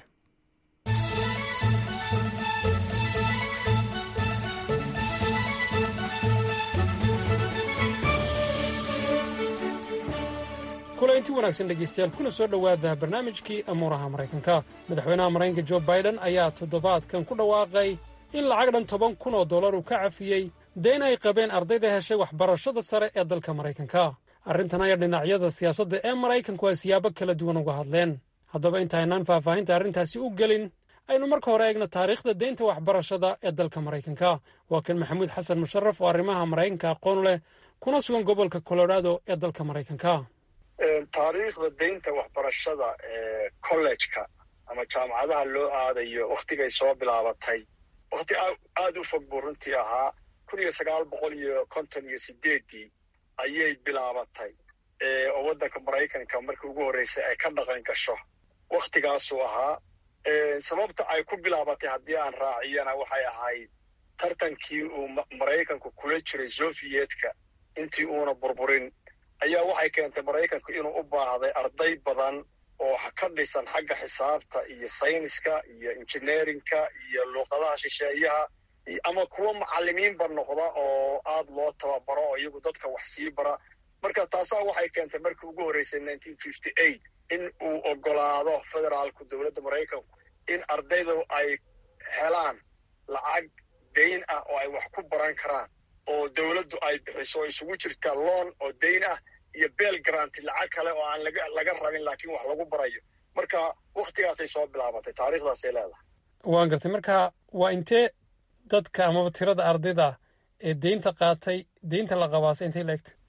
kulanti wanaagsan dhegaystayaal kuna soo dhowaada barnaamijkii amuuraha maraykanka madaxweynaha maraykanka jo baiden ayaa toddobaadkan ku dhawaaqay in lacag dhan toban kun oo dollar uu ka cafiyey deen ay qabeen ardayda heshay waxbarashada sare ee dalka maraykanka arrintan ayaa dhinacyada siyaasadda ee maraykanku ay siyaabo kala duwan uga hadleen haddaba intaynaan faahfaahinta arrintaasi u gelin aynu marka hore eegno taariikhda deynta waxbarashada ee dalka maraykanka waa kan maxamuud xasan musharaf oo arrimaha maraykanka aqoon leh kuna sugan gobolka colorado ee dalka maraykanka taariikhda deynta waxbarashada ee kollejka ama jaamacadaha loo aadayo wakhtigay soo bilaabatay wakhti aada u fog buu runtii ahaa kun iyo sagaal boqol iyo konton iyo sideeddii ayay bilaabatay oo waddanka maraykanka markii ugu horreysay ay ka dhaqan gasho wakhtigaasuu ahaa sababta ay ku bilaabatay haddii aan raaciyana waxay ahayd tartankii uu maraykanku kula jiray sofiyeetka intii uuna burburin ayaa waxay keentay maraykanku inuu u baahday arday badan oo ka dhisan xagga xisaabta iyo sayniska iyo injineerinka iyo luuqadaha shisheeyaha ama kuwa macallimiinba noqda oo aada loo tababaro oo iyagu dadka wax sii bara marka taasaa waxay keentay markii ugu horreysay nineteen fifty eight in uu ogolaado federaalku dowladda maraykanku in ardaydu ay helaan lacag dayn ah oo ay wax ku baran karaan oo dowladdu ay bixiso oo isugu jirta loon oo dayn ah iyo beel garanti lacag kale oo aan laga rabin laakiin wax lagu barayo marka wakhtigaasay soo bilaabatay taariikhdaasay leedahay waan gartay marka waa intee dadka amaba tirada ardayda ee deynta qaatay deynta la qabaasay intay la egtay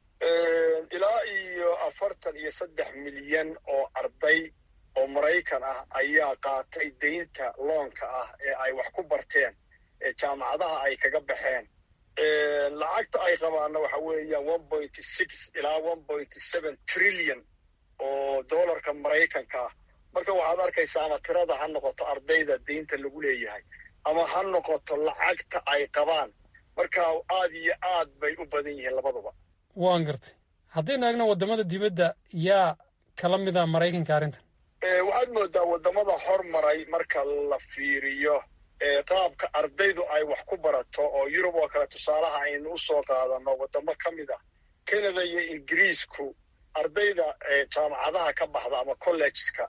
ilaa iyo afartan iyo saddex milyan oo arday oo maraykan ah ayaa qaatay deynta loonka ah ee ay wax ku barteen jaamacadaha ay kaga baxeen lacagta ay qabaanna waxa weeyaan one point six ilaa one point seven trillion oo dollarka maraykanka ah marka waxaad arkaysaa ama tirada ha noqoto ardayda deynta lagu leeyahay ama ha noqoto lacagta ay qabaan marka aad iyo aad bay u badan yihiin labaduba waan gartay haddaynu eegno waddamada dibadda yaa kala mida maraykanka arrintan waxaad moodaa waddamada hormaray marka la fiiriyo qaabka ardaydu ay wax ku barato oo yurub oo kale tusaalaha aynu u soo qaadano waddamo ka mid ah canada iyo ingiriisku ardayda jaamacadaha ka baxda ama collegeska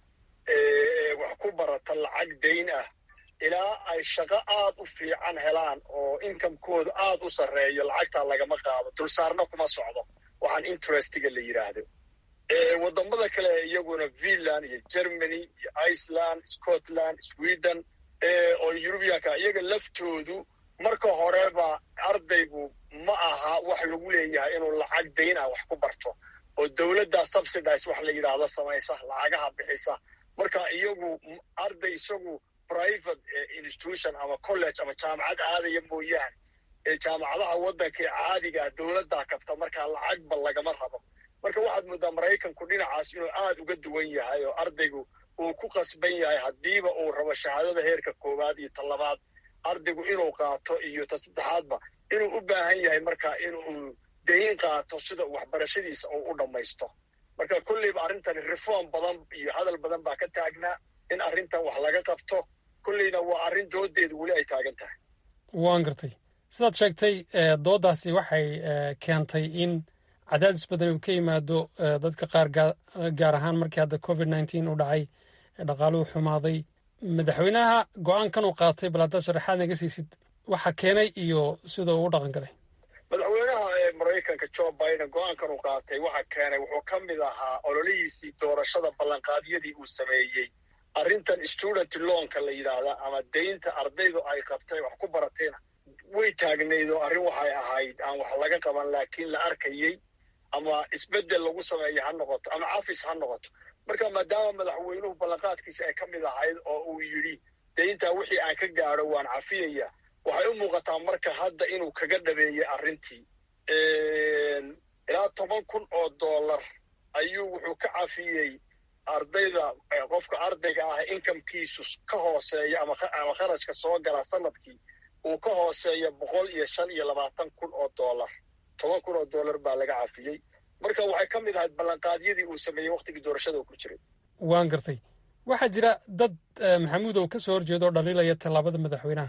wax ku barata lacag dayn ah ilaa ay shaqo aad u fiican helaan oo inkamekooda aad u sarreeyo lacagtaa lagama qaado dulsaarna kuma socdo waxaan interestiga la yidhaahdo waddamada kale iyaguna finland iyo germany iyo iceland scotland sweden oo yurubiyanka iyaga laftoodu marka horeba ardaygu ma aha wax lagu leeyahay inuu lacag dayn ah wax ku barto oo dowladda subsidize wax la yidhaahdo samaysa lacagaha bixisa marka iyagu arday isagu private institution ama college ama jaamacad aadaya mooyaane ee jaamacadaha waddanka ee caadigaa dowladdaa kabta markaa lacagba lagama rabo marka waxaad moodaa maraykanku dhinacaas inuu aad uga duwan yahay oo ardaygu uu ku qasban yahay haddiiba uu rabo shahaadada heerka koowaad iyo ta labaad ardaygu inuu qaato iyo ta saddexaadba inuu u baahan yahay marka inuu dayn qaato sida waxbarashadiisa uu u dhammaysto marka kolleyba arrintan reform badan iyo hadal badan baa ka taagnaa in arrintan wax laga qabto kolleyna waa arrin doodeedu weli ay taagan tahay waan gartay sidaad sheegtay dooddaasi waxay keentay in cadaadis badan uu ka yimaado dadka qaar gaar ahaan markii hadda covid nneteen uu dhacay dhaqaaluhu xumaaday madaxweynaha go-aankan uu qaatay bal haddaad sharaxaad naga siisid waxa keenay iyo sida uu u dhaqan galay madaxweynaha ee maraykanka joe biden go-aankan uu qaatay waxa keenay wuxuu ka mid ahaa ololihiisii doorashada ballanqaadyadii uu sameeyey arrintan student loanka la yidhaahda ama deynta ardaydu ay qabtay wax ku baratayna way taagnayd oo arrin waxay ahayd aan wax laga qaban laakiin la arkayey ama isbeddel lagu sameeyo ha noqoto ama cafis ha noqoto marka maadaama madaxweynuhu ballanqaadkiisa ay ka mid ahayd oo uu yidhi deyntaa wixii aan ka gaadho waan cafiyaya waxay u muuqataa marka hadda inuu kaga dhabeeyey arrintii ilaa toban kun oo dollar ayuu wuxuu ka cafiyey ardayda qofka ardayga ah inkamkiisu ka hooseeya ama kharashka soo gala sanadkii uu ka hooseeya boqol iyo shan iyo labaatan kun oo dollar toban kun oo dollar baa laga cafiyey marka waxay ka mid ahayd ballanqaadyadii uu sameeyey wakhtigii doorashada uu ku jiray waan gartay waxaa jira dad maxamuudow ka soo horjeeda oo dhaliilaya tallaabada madaxweynaha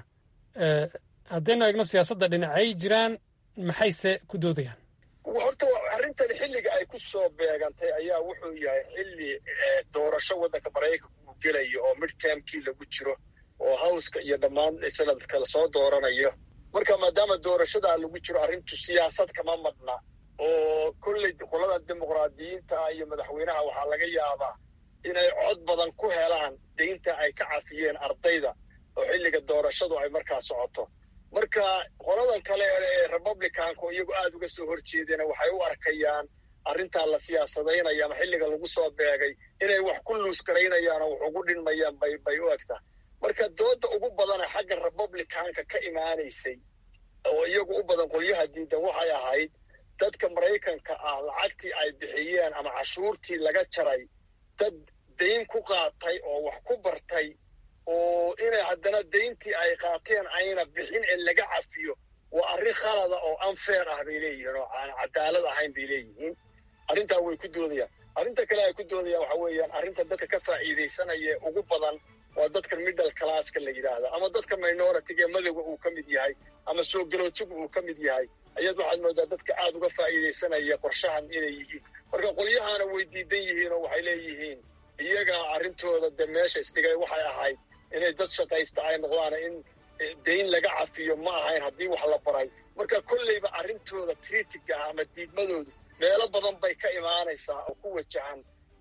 haddaynu eegno siyaasadda dhinacay jiraan maxayse ku doodayaan horta arrintan xilliga ay ku soo beegantay ayaa wuxuu yahay xilli doorasho waddanka maraykanka uu gelayo oo midtermkii lagu jiro oo howska iyo dhammaan sanadka lasoo dooranayo marka maadaama doorashadaa lagu jiro arrintu siyaasad kama madna oo kolley qolada dimuqraadiyiinta iyo madaxweynaha waxaa laga yaabaa inay cod badan ku helaan deynta ay ka cafiyeen ardayda oo xilliga doorashadu ay markaa socoto marka qoladan kale ee republicanka iyagu aada uga soo horjeedeen waxay u arkayaan arrintaa la siyaasadaynayo ama xilliga lagu soo beegay inay wax ku luus garaynayaan oo wax ugu dhinmayaan bay bay u egtaa marka dooda ugu badana xagga republicanka ka imaanaysay oo iyagu u badan qolyaha diidan waxay ahayd dadka maraykanka ah lacagtii ay bixiyeen ama cashuurtii laga jaray dad dayn ku qaatay oo wax ku bartay oo inay haddana dayntii ay qaateen ayna bixin ee laga cafiyo waa arrin khalada oo unfair ah bay leeyihiin oo aan cadaalad ahayn bay leeyihiin arrintaa way ku doodayaan arrinta kale ay ku doodayaan waxa weeyaan arrinta dadka ka faa'iidaysanaya ugu badan waa dadka middle classka la yidhaahda ama dadka minoritiga ee madowga uu ka mid yahay ama soo galootigu uu ka mid yahay ayaad waxaad moodaa dadka aada uga faa'iidaysanaya qorshahan inay yihiin marka qolyahaana way diidan yihiin oo waxay leeyihiin iyaga arrintooda dee meesha isdhigay waxay ahayd inay dad shaqaysta ay noqdaan in dayn laga cafiyo ma ahayn haddii wax la baray marka kolleyba arrintooda critiga ah ama diidmadoodu meelo badan bay ka imaanaysaa oo ku wajahan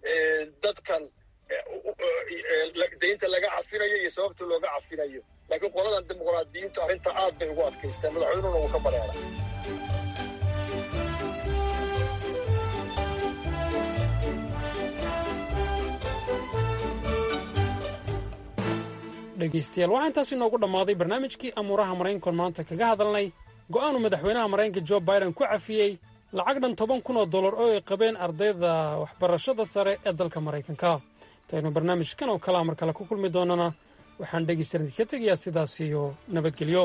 dadkan daynta laga cafinayo iyo sababta looga cafinayo laakiin qoladan dimuqraadiyiintu arrinta aad bay ugu adkaysteen madaxweynuhuna wuu ka bareeray dhegaystayaal waxaa intaas inoogu dhammaaday barnaamijkii amuuraha maraykankoon maanta kaga hadalnay go'aanu madaxweynaha maraykanka jo biden ku cafiyey lacag dhan toban kun oo dollar oo ay qabeen ardayda waxbarashada sare ee dalka maraykanka intaynu barnaamijkan oo kalea mar kale ku kulmi doonana waxaan dhegaystayaal idinka tegayaa sidaas iyo nabadgelyo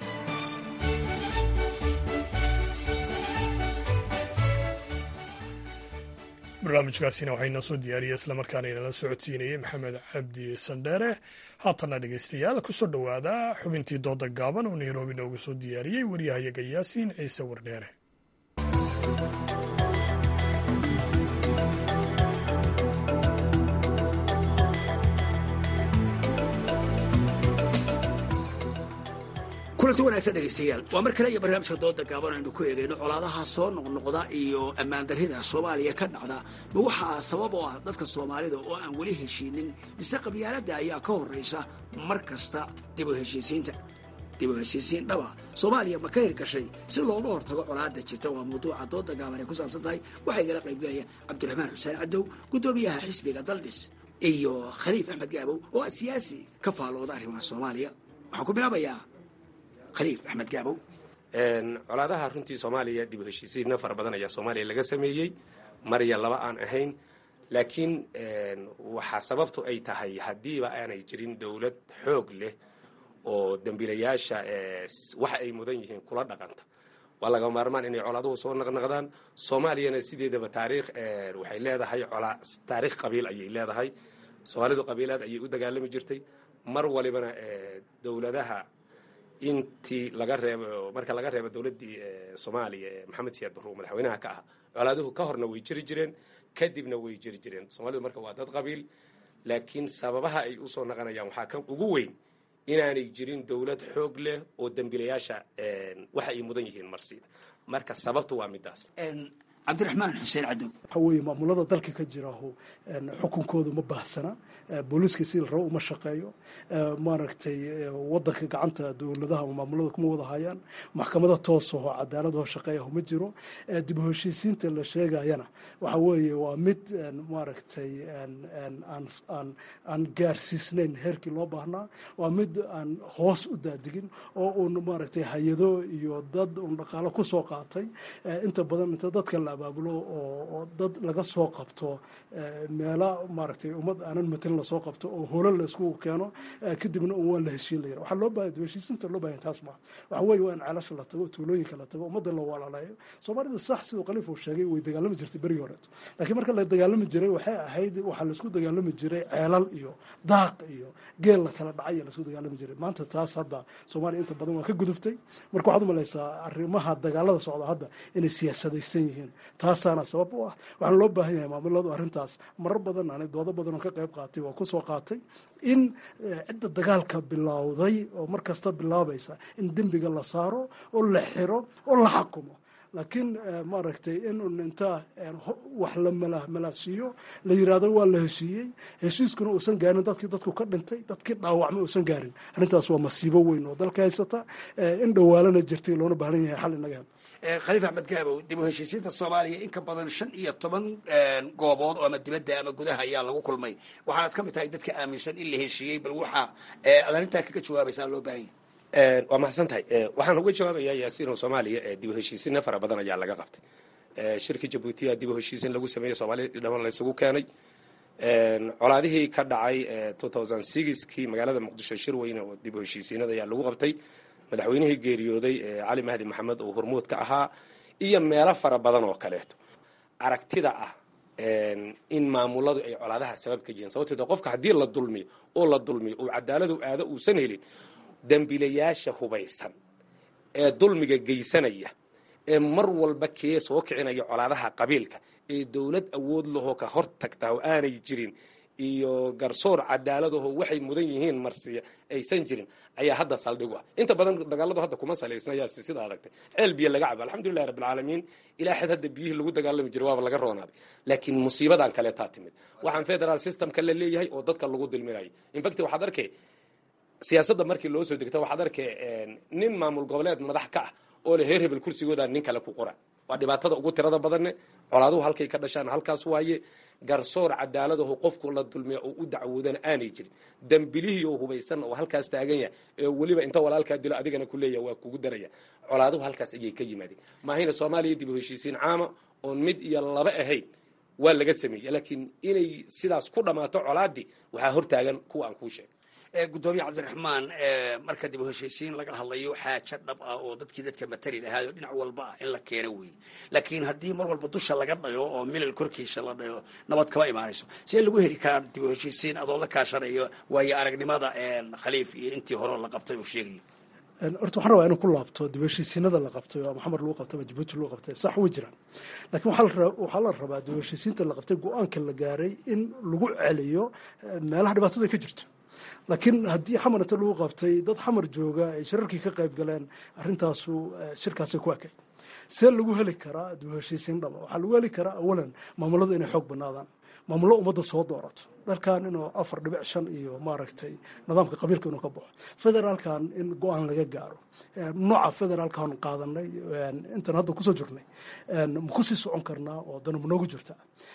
barnaamijkaasina waxaa inoo soo diyaariyey islamarkaana inala socodsiinayey maxamed cabdi sandheere haatanna dhegaystayaal kusoo dhowaada xubintii dooda gaaban oo nairobi noogu soo diyaariyey waryahayaga yaasiin ciise wardheere kulanti wanaagsan dhegaystayaal waa mar kale iyo barnaamijka dooda gaaban aynu ku eegayno colaadaha soo noqnoqda iyo ammaan darrida soomaaliya ka dhacda ma waxaa sabab oo ah dadka soomaalida oo aan weli heshiinin mise qabyaaladda ayaa ka horraysa mar kasta dib u heshiisiinta dib u heshiisiin dhaba soomaaliya ma ka hirgashay si looga hortago colaadda jirta waa mawduuca dooda gaaban ay ku saabsan tahay waxaa igala qaybgalaya cabdiraxmaan xuseen cadow guddoomiyaha xisbiga daldhis iyo khaliif axmed gaabow oo ah siyaasi ka faalooda arrimaha soomaaliya waxaan ku bilaabayaa khaliif axmed gaabow colaadaha runtii soomaaliya dib u heshiisiinna fara badan ayaa soomaaliya laga sameeyey marya laba aan ahayn laakiin waxaa sababtu ay tahay haddiiba aanay jirin dowlad xoog leh oo dembiilayaasha waxa ay mudan yihiin kula dhaqanta waa laga maarmaan inay colaaduhu soo naqnaqdaan soomaaliyana sideedaba taariikh waxay leedahay taariikh qabiil ayay leedahay soomaalidu qabiilaad ayay u dagaalami jirtay mar walibana dowladaha intii laga reebo marka laga reebo dowladdii soomaaliya ee maxamed siyaad barruur madaxweynaha ka ah colaaduhu ka horna way jiri jireen kadibna way jiri jireen soomaalidu marka waa dad qabiil laakiin sababaha ay usoo naqanayaan waxaa ka ugu weyn inaanay jirin dowlad xoog leh oo dembiilayaasha waxa ay mudan yihiin marsiida marka sababtu waa midaas cabdiraxmaan xuseen cadow waxa weeye maamulada dalka ka jiraaho xukunkooda ma baahsana booliiska sida la rabo uma shaqeeyo maaragtay wadanka gacanta dowladaha maamulada kuma wada hayaan maxkamada toosaho cadaaladho shaqeeyaho ma jiro dib u heshiisiinta la sheegayana waxa weeye waa mid maaragtay aan gaarsiisnayn heerkii loo baahnaa waa mid aan hoos u daadigin oo uun maaragtay hay-ado iyo dad uun dhaqaalo kusoo qaatay inta badan inta dadka la abaabulo oo dad laga soo qabto meela maaragtay ummad aanan matelin lasoo qabto oo holan la isku keeno kadibna un waa la heshiin layira waxaa loo baahaya heshiisinta loo baahaya taas ma waxa weeye waa in ceelasha la tago tuulooyinka la tago ummadda la walaaleeyo soomaalida sax siduu khaliif uu sheegay way dagaalami jirtay berigii horeeto laakiin marka la dagaalami jiray waxay ahayd waxaa laisku dagaalami jiray ceelal iyo daaq iyo geel la kala dhacay laisku dagaalami jiray maanta taas hadda soomaaliya inta badan waa ka guduftay marka waxaad umalaysaa arrimaha dagaalada socda hadda inay siyaasadaysan yihiin taasaana sabab u ah waxaana loo baahan yahay maamuladu arrintaas marar badan aanay doodo badan oo ka qayb qaatay waa kusoo qaatay in cidda dagaalka bilowday oo mar kasta bilaabaysa in dembiga la saaro oo la xiro oo la xakumo laakiin maaragtay in un inta wax la malaasiiyo la yiraahdo waa la heshiiyey heshiiskuna uusan gaarin dadkii dadku ka dhintay dadkii dhaawacmay uusan gaarin arrintaas waa masiibo weyn oo dalka haysata in dhawaalana jirtay loona baahan yahay xal inaga hel khaliif axmed gaabow dib u heshiisiinta soomaaliya in ka badan shan iyo toban goobood oo ama dibadda ama gudaha ayaa lagu kulmay waxaanad ka mid tahay dadka aaminsan in la heshiiyey bal waxaa ad arrintaa kaga jawaabaysaa loo baahan yahay waa mahadsan tahay waxaan uga jawaabayaa yaasiino soomaaliya dib u heshiisinna fara badan ayaa laga qabtay shirkii jabuutiya dib u heshiisin lagu sameeyey soomaaliya dhaman laysugu keenay colaadihii ka dhacay kii magaalada muqdisho shir weyne oo dib u heshiisiinada ayaa lagu qabtay madaxweynihii geeriyooday cali mahdi maxamed oo hormuud ka ahaa iyo meelo fara badan oo kaleeto aragtida ah in maamuladu ay colaadaha sabab ka yihiin sababteed qofka haddii la dulmiyo oo la dulmiyo oo cadaaladu aado uusan helin dembiilayaasha hubaysan ee dulmiga geysanaya ee mar walba kee soo kicinaya colaadaha qabiilka ee dowlad awood lahoo ka hor tagtaa oo aanay jirin iyo garsoor cadaaladaho waxay mudan yihiin marsiya aysan jirin ayaa hadda saldhig u ah inta badan dagaaladu hadda kuma salaysnayaa sida aragtay ceel biyo laga cabo alxamdulilahi rabbilcaalamiin ilaa xad hadda biyihii lagu dagaalami jiray waaba laga roonaaday laakiin musiibadan kaleetaa timid waxaan federal systemka la leeyahay oo dadka lagu dulminayo infact waxaad arkay siyaasadda markii loo soo degta waxaad arkay nin maamul goboleed madax ka ah oo le heer hebel kursigooda nin kale ku qora waa dhibaatada ugu tirada badanne colaaduhu halkay ka dhashaan halkaas waaye garsoor cadaaladaho qofku la dulmiya oo u dacwoodana aanay jirin dembilihii oo hubaysan oo halkaas taagan yahay ee weliba inta walaalkaa dilo adigana ku leeyahay waa kugu daraya colaaduhu halkaas ayay ka yimaadeen maahayna soomaaliya dib u heshiisiin caama oon mid iyo laba ahayn waa laga sameeyey laakiin inay sidaas ku dhammaato colaadii waxaa hortaagan kuwa aan kuu sheegay gudoomiye cabdiraxmaan marka dib u heshiisiin laga hadlayo xaajo dhab ah oo dadkii dadka matali lahaayo dhinac walba ah in la keeno weeye laakiin haddii mar walba dusha laga dhayo oo milal korkiisa la dhayo nabad kama imaanayso see lagu heli karaa dib u heshiisiin adoo la kaashanayo waayo aragnimada khaliif iyo intii hore la qabtay uu sheegayo horta waxaan rabaa inuu ku laabto dib heshiisiinada la qabtay oo maxamed lagu qabtay ama jabuuti lagu qabtay sax way jiraan laakiin waxaa la rabaa dib heshiisiinta la qabtay go-aanka la gaaray in lagu celiyo meelaha dhibaatada ka jirto laakiin haddii xamar inta lagu qabtay dad xamar jooga ay shirarkii ka qayb galeen arrintaasu shirkaasay ku ekay see lagu heli karaa dib heshiisiin dhaba waxaa lagu heli karaa awalan maamuladu inay xoog banaadaan maamullo ummadda soo doorato dalkan inuu afar dhibic shan iyo maaragtay nidaamka qabiilka inuu ka baxo federaalkan in go-aan laga gaaro nooca federaalkan qaadanay intan hadda kusoo jirnay ma kusii socon karnaa oo dana ma noogu jirta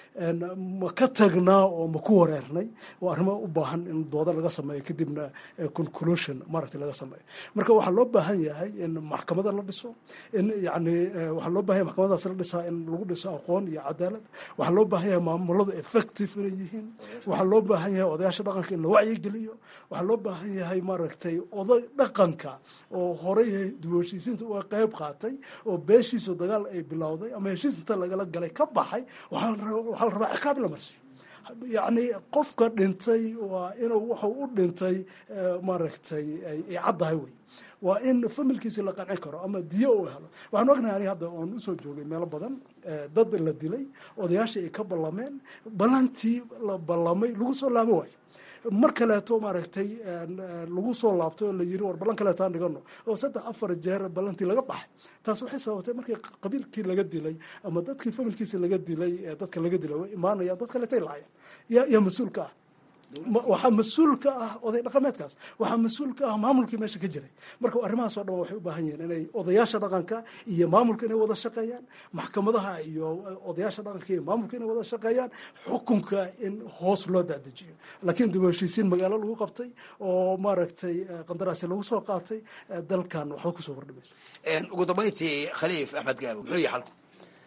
ma ka tagnaa oo ma ku wareernay waa arrimo u baahan in dooda laga sameeyo kadibna conclusion maaragtay laga sameeyo marka waxaa loo baahan yahay in maxkamada la dhiso in yani waxaa loo bahan yahay maxkamadaas la dhisaa in lagu dhiso aqoon iyo cadaalad waxaa loo baahan yahay maamuladu effective inay yihiin waxaa loo baahan yahay odayaasha dhaqanka in la wacyigeliyo waxaa loo baahan yahay maaragtay oday dhaqanka oo horey dib heshiisiinta uga qayb qaatay oo beeshiisu dagaal ay bilowday ama heshiis inta lagala galay ka baxay waxaa la rabaa ciqaab la marsiyo yacni qofka dhintay waa inuu wuxuu u dhintay maaragtay ay caddahay wey waa in familkiisi la qancin karo ama diyo uu helo waxaan ognahay aniga hadda oon usoo joogay meelo badan dad la dilay odayaashii ay ka ballameen ballantii la ballamay lagu soo laabo waayo mar kaleeto maaragtay lagu soo laabto oo la yiri war ballan kaleeto aan dhigano oo saddex afar jeer ballantii laga baxay taas waxay sababtay markii qabiilkii laga dilay ama dadkii familkiisi laga dilay dadka laga dilay way imaanayaan dad kaleetay laayeen yaa yaa mas-uulka ah waxaa mas-uul ka ah oday dhaqameedkaas waxaa mas-uul ka ah maamulkii meesha ka jiray marka arrimahaas oo dhan waxay u baahan yihiin inay odayaasha dhaqanka iyo maamulka inay wada shaqeeyaan maxkamadaha iyo odayaasha dhaqanka iyo maamulka inay wada shaqeeyaan xukunka in hoos loo dadejiyo laakiin dib u heshiisiin magaalo lagu qabtay oo maaragtay qandaraasi lagu soo qaatay dalkan waxba kusoo kordhimayso ugu dambayntii khaliif axmed gaabo muxuu yahay xalku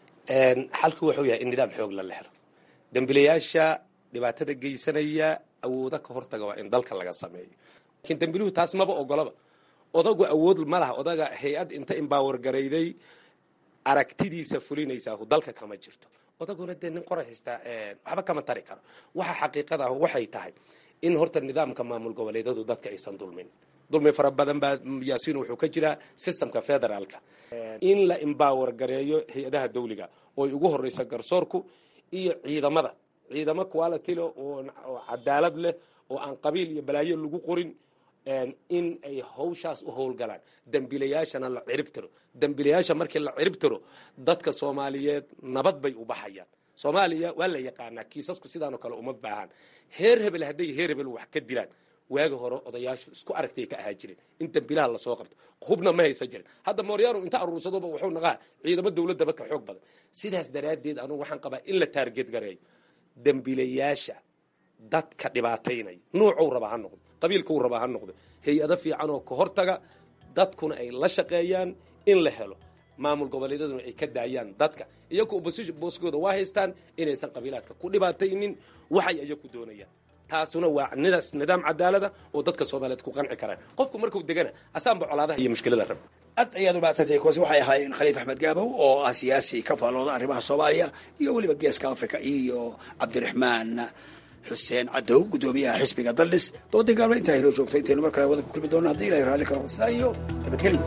xalku wuxuu yahay in nidaam xoog la lehro dembilayaasha dhibaatada geysanaya awooda ka hortaga waa in dalka laga sameeyo laakiin dembiluhu taas maba ogolaba odagu awood ma laha odaga hay-ad inta imbaawar garayday aragtidiisa fulinaysaa dalka kama jirto odaguna dee nin qoray haystaa waxba kama tari karo waxa xaqiiqada ah waxay tahay in horta nidaamka maamul goboleedadu dadka aysan dulmin dulmi fara badan baa yaasiin wuxuu ka jiraa systemka federaalka in la imbaawar gareeyo hay-adaha dawliga ooy ugu horeyso garsoorku iyo ciidamada ciidamo quality leh oo cadaalad leh oo aan qabiil iyo balaayo lagu qorin in ay hawshaas u howlgalaan dembilayaashana la cirib tiro dembilayaasha markii la cirib tiro dadka soomaaliyeed nabad bay u baxayaan soomaaliya waa la yaqaanaa kiisasku sidaanoo kale uma baahan heer hebel hadday heer hebel wax ka dilaan waagi hore odayaashu isku aragtay ka ahaa jireen in dembilaha lasoo qabto hubna ma haysan jirin hadda mooryaanu inta aruursadoba wuxuu naqaa ciidamo dowladaba ka xoog badan sidaas daraaddeed anugu waxaan qabaa in la taargeed gareeyo dembilayaasha dadka dhibaataynaya nuucuu rabaa ha noqdo qabiilkuu rabaa ha noqdo hay-ado fiican oo ka hortaga dadkuna ay la shaqeeyaan in la helo maamul goboleedyaduna ay ka daayaan dadka iyagu opposition booskooda waa haystaan inaysan qabiilaadka ku dhibaataynin waxay iyaku doonayaan taasuna waa nidaas nidaam cadaalada oo dadka soomaaliyeed ku qanci karaan qofku markuu degana asaanba colaadaha iyo mushkilada raba aad ayaad u mahadsantahay kuwaasi waxay ahaayeen khaliif axmed gaabow oo ah siyaasi ka faalooda arrimaha soomaaliya iyo weliba geeska africa iyo cabdiraxmaan xuseen cadow guddoomiyaha xisbiga daldhis doodii gaabna intaa inoo joogto intaynu mar kale wada ku kulmi doona haddii ilahay raalli karo sidaa iyo nabadgelyo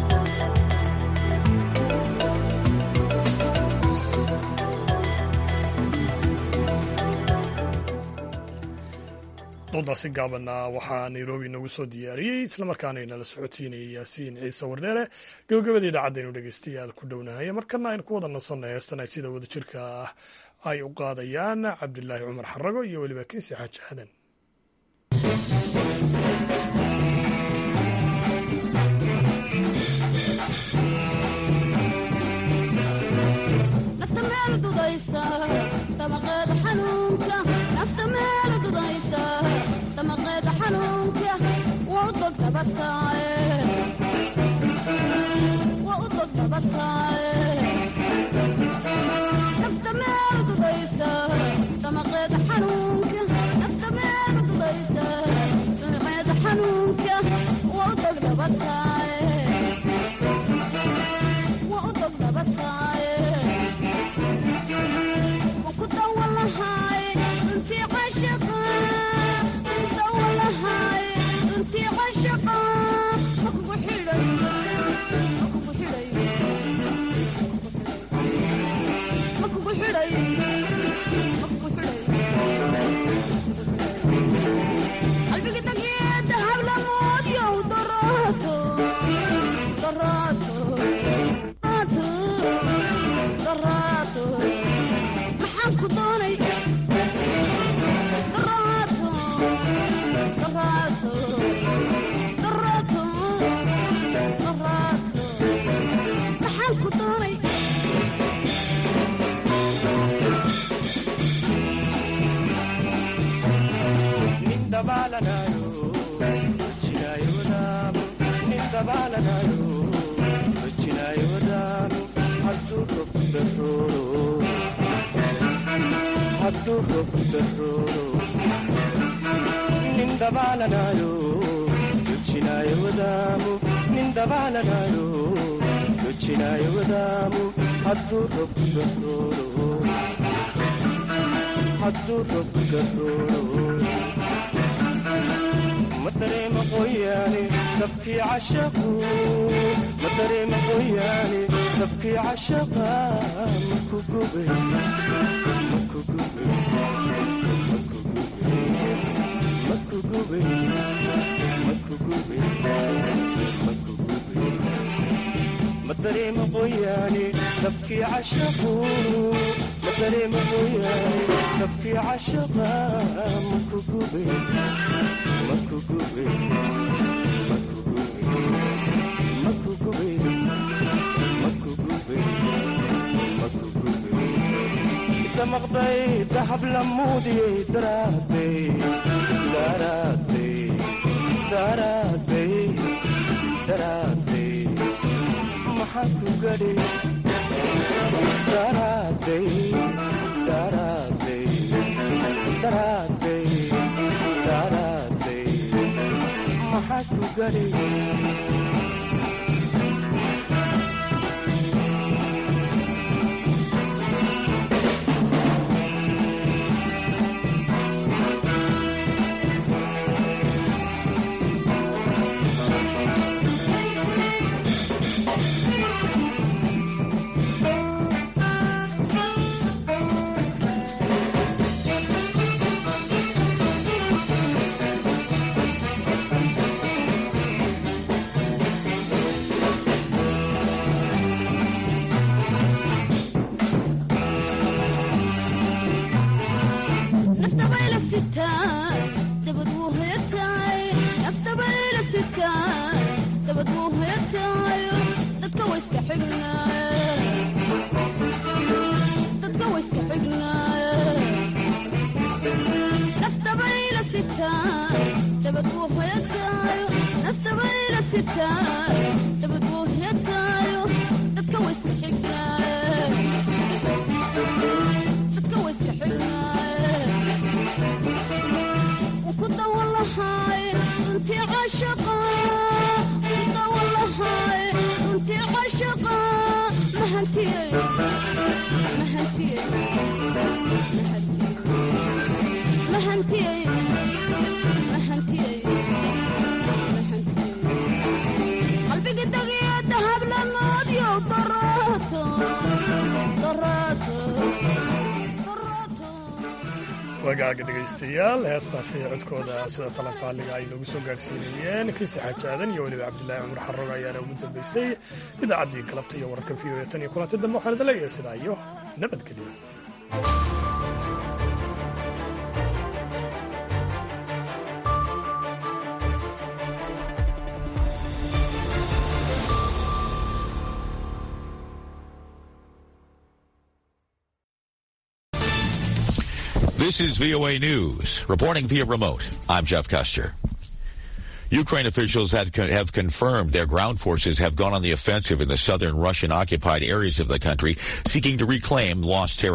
doodaasi gaabanna waxaa nairobi noogu soo diyaariyey islamarkaana inala socodsiinayay yaasiin ciise wardheere gabagabada idaacadaynu dhegeystayaal ku dhownahay markana aynu ku wada nasanay heestan ay sida wadajirka ah ay u qaadayaan cabdilaahi cumar xarago iyo weliba kinsi xaaji aadan nafta meel dudaysa dabaqeeda xanuun wagaaga dhegaystayaal heestaasi codkooda sida talantaaliga ay noogu soo gaadhsiinayeen kiisi xaaji aadan iyo weliba cabdilaahi cumar xarog ayaana ugu dambeysay idaacaddii galabta iyo wararka v o e tan iyo kulanti dambe waxaan idin leeyahay sidaa iyo nabadgelyo This is VOA News. Reporting via remote, I'm Jeff Custer. Ukraine officials have confirmed their ground forces have gone on the offensive in the southern Russian occupied areas of the country, seeking to reclaim lost territory.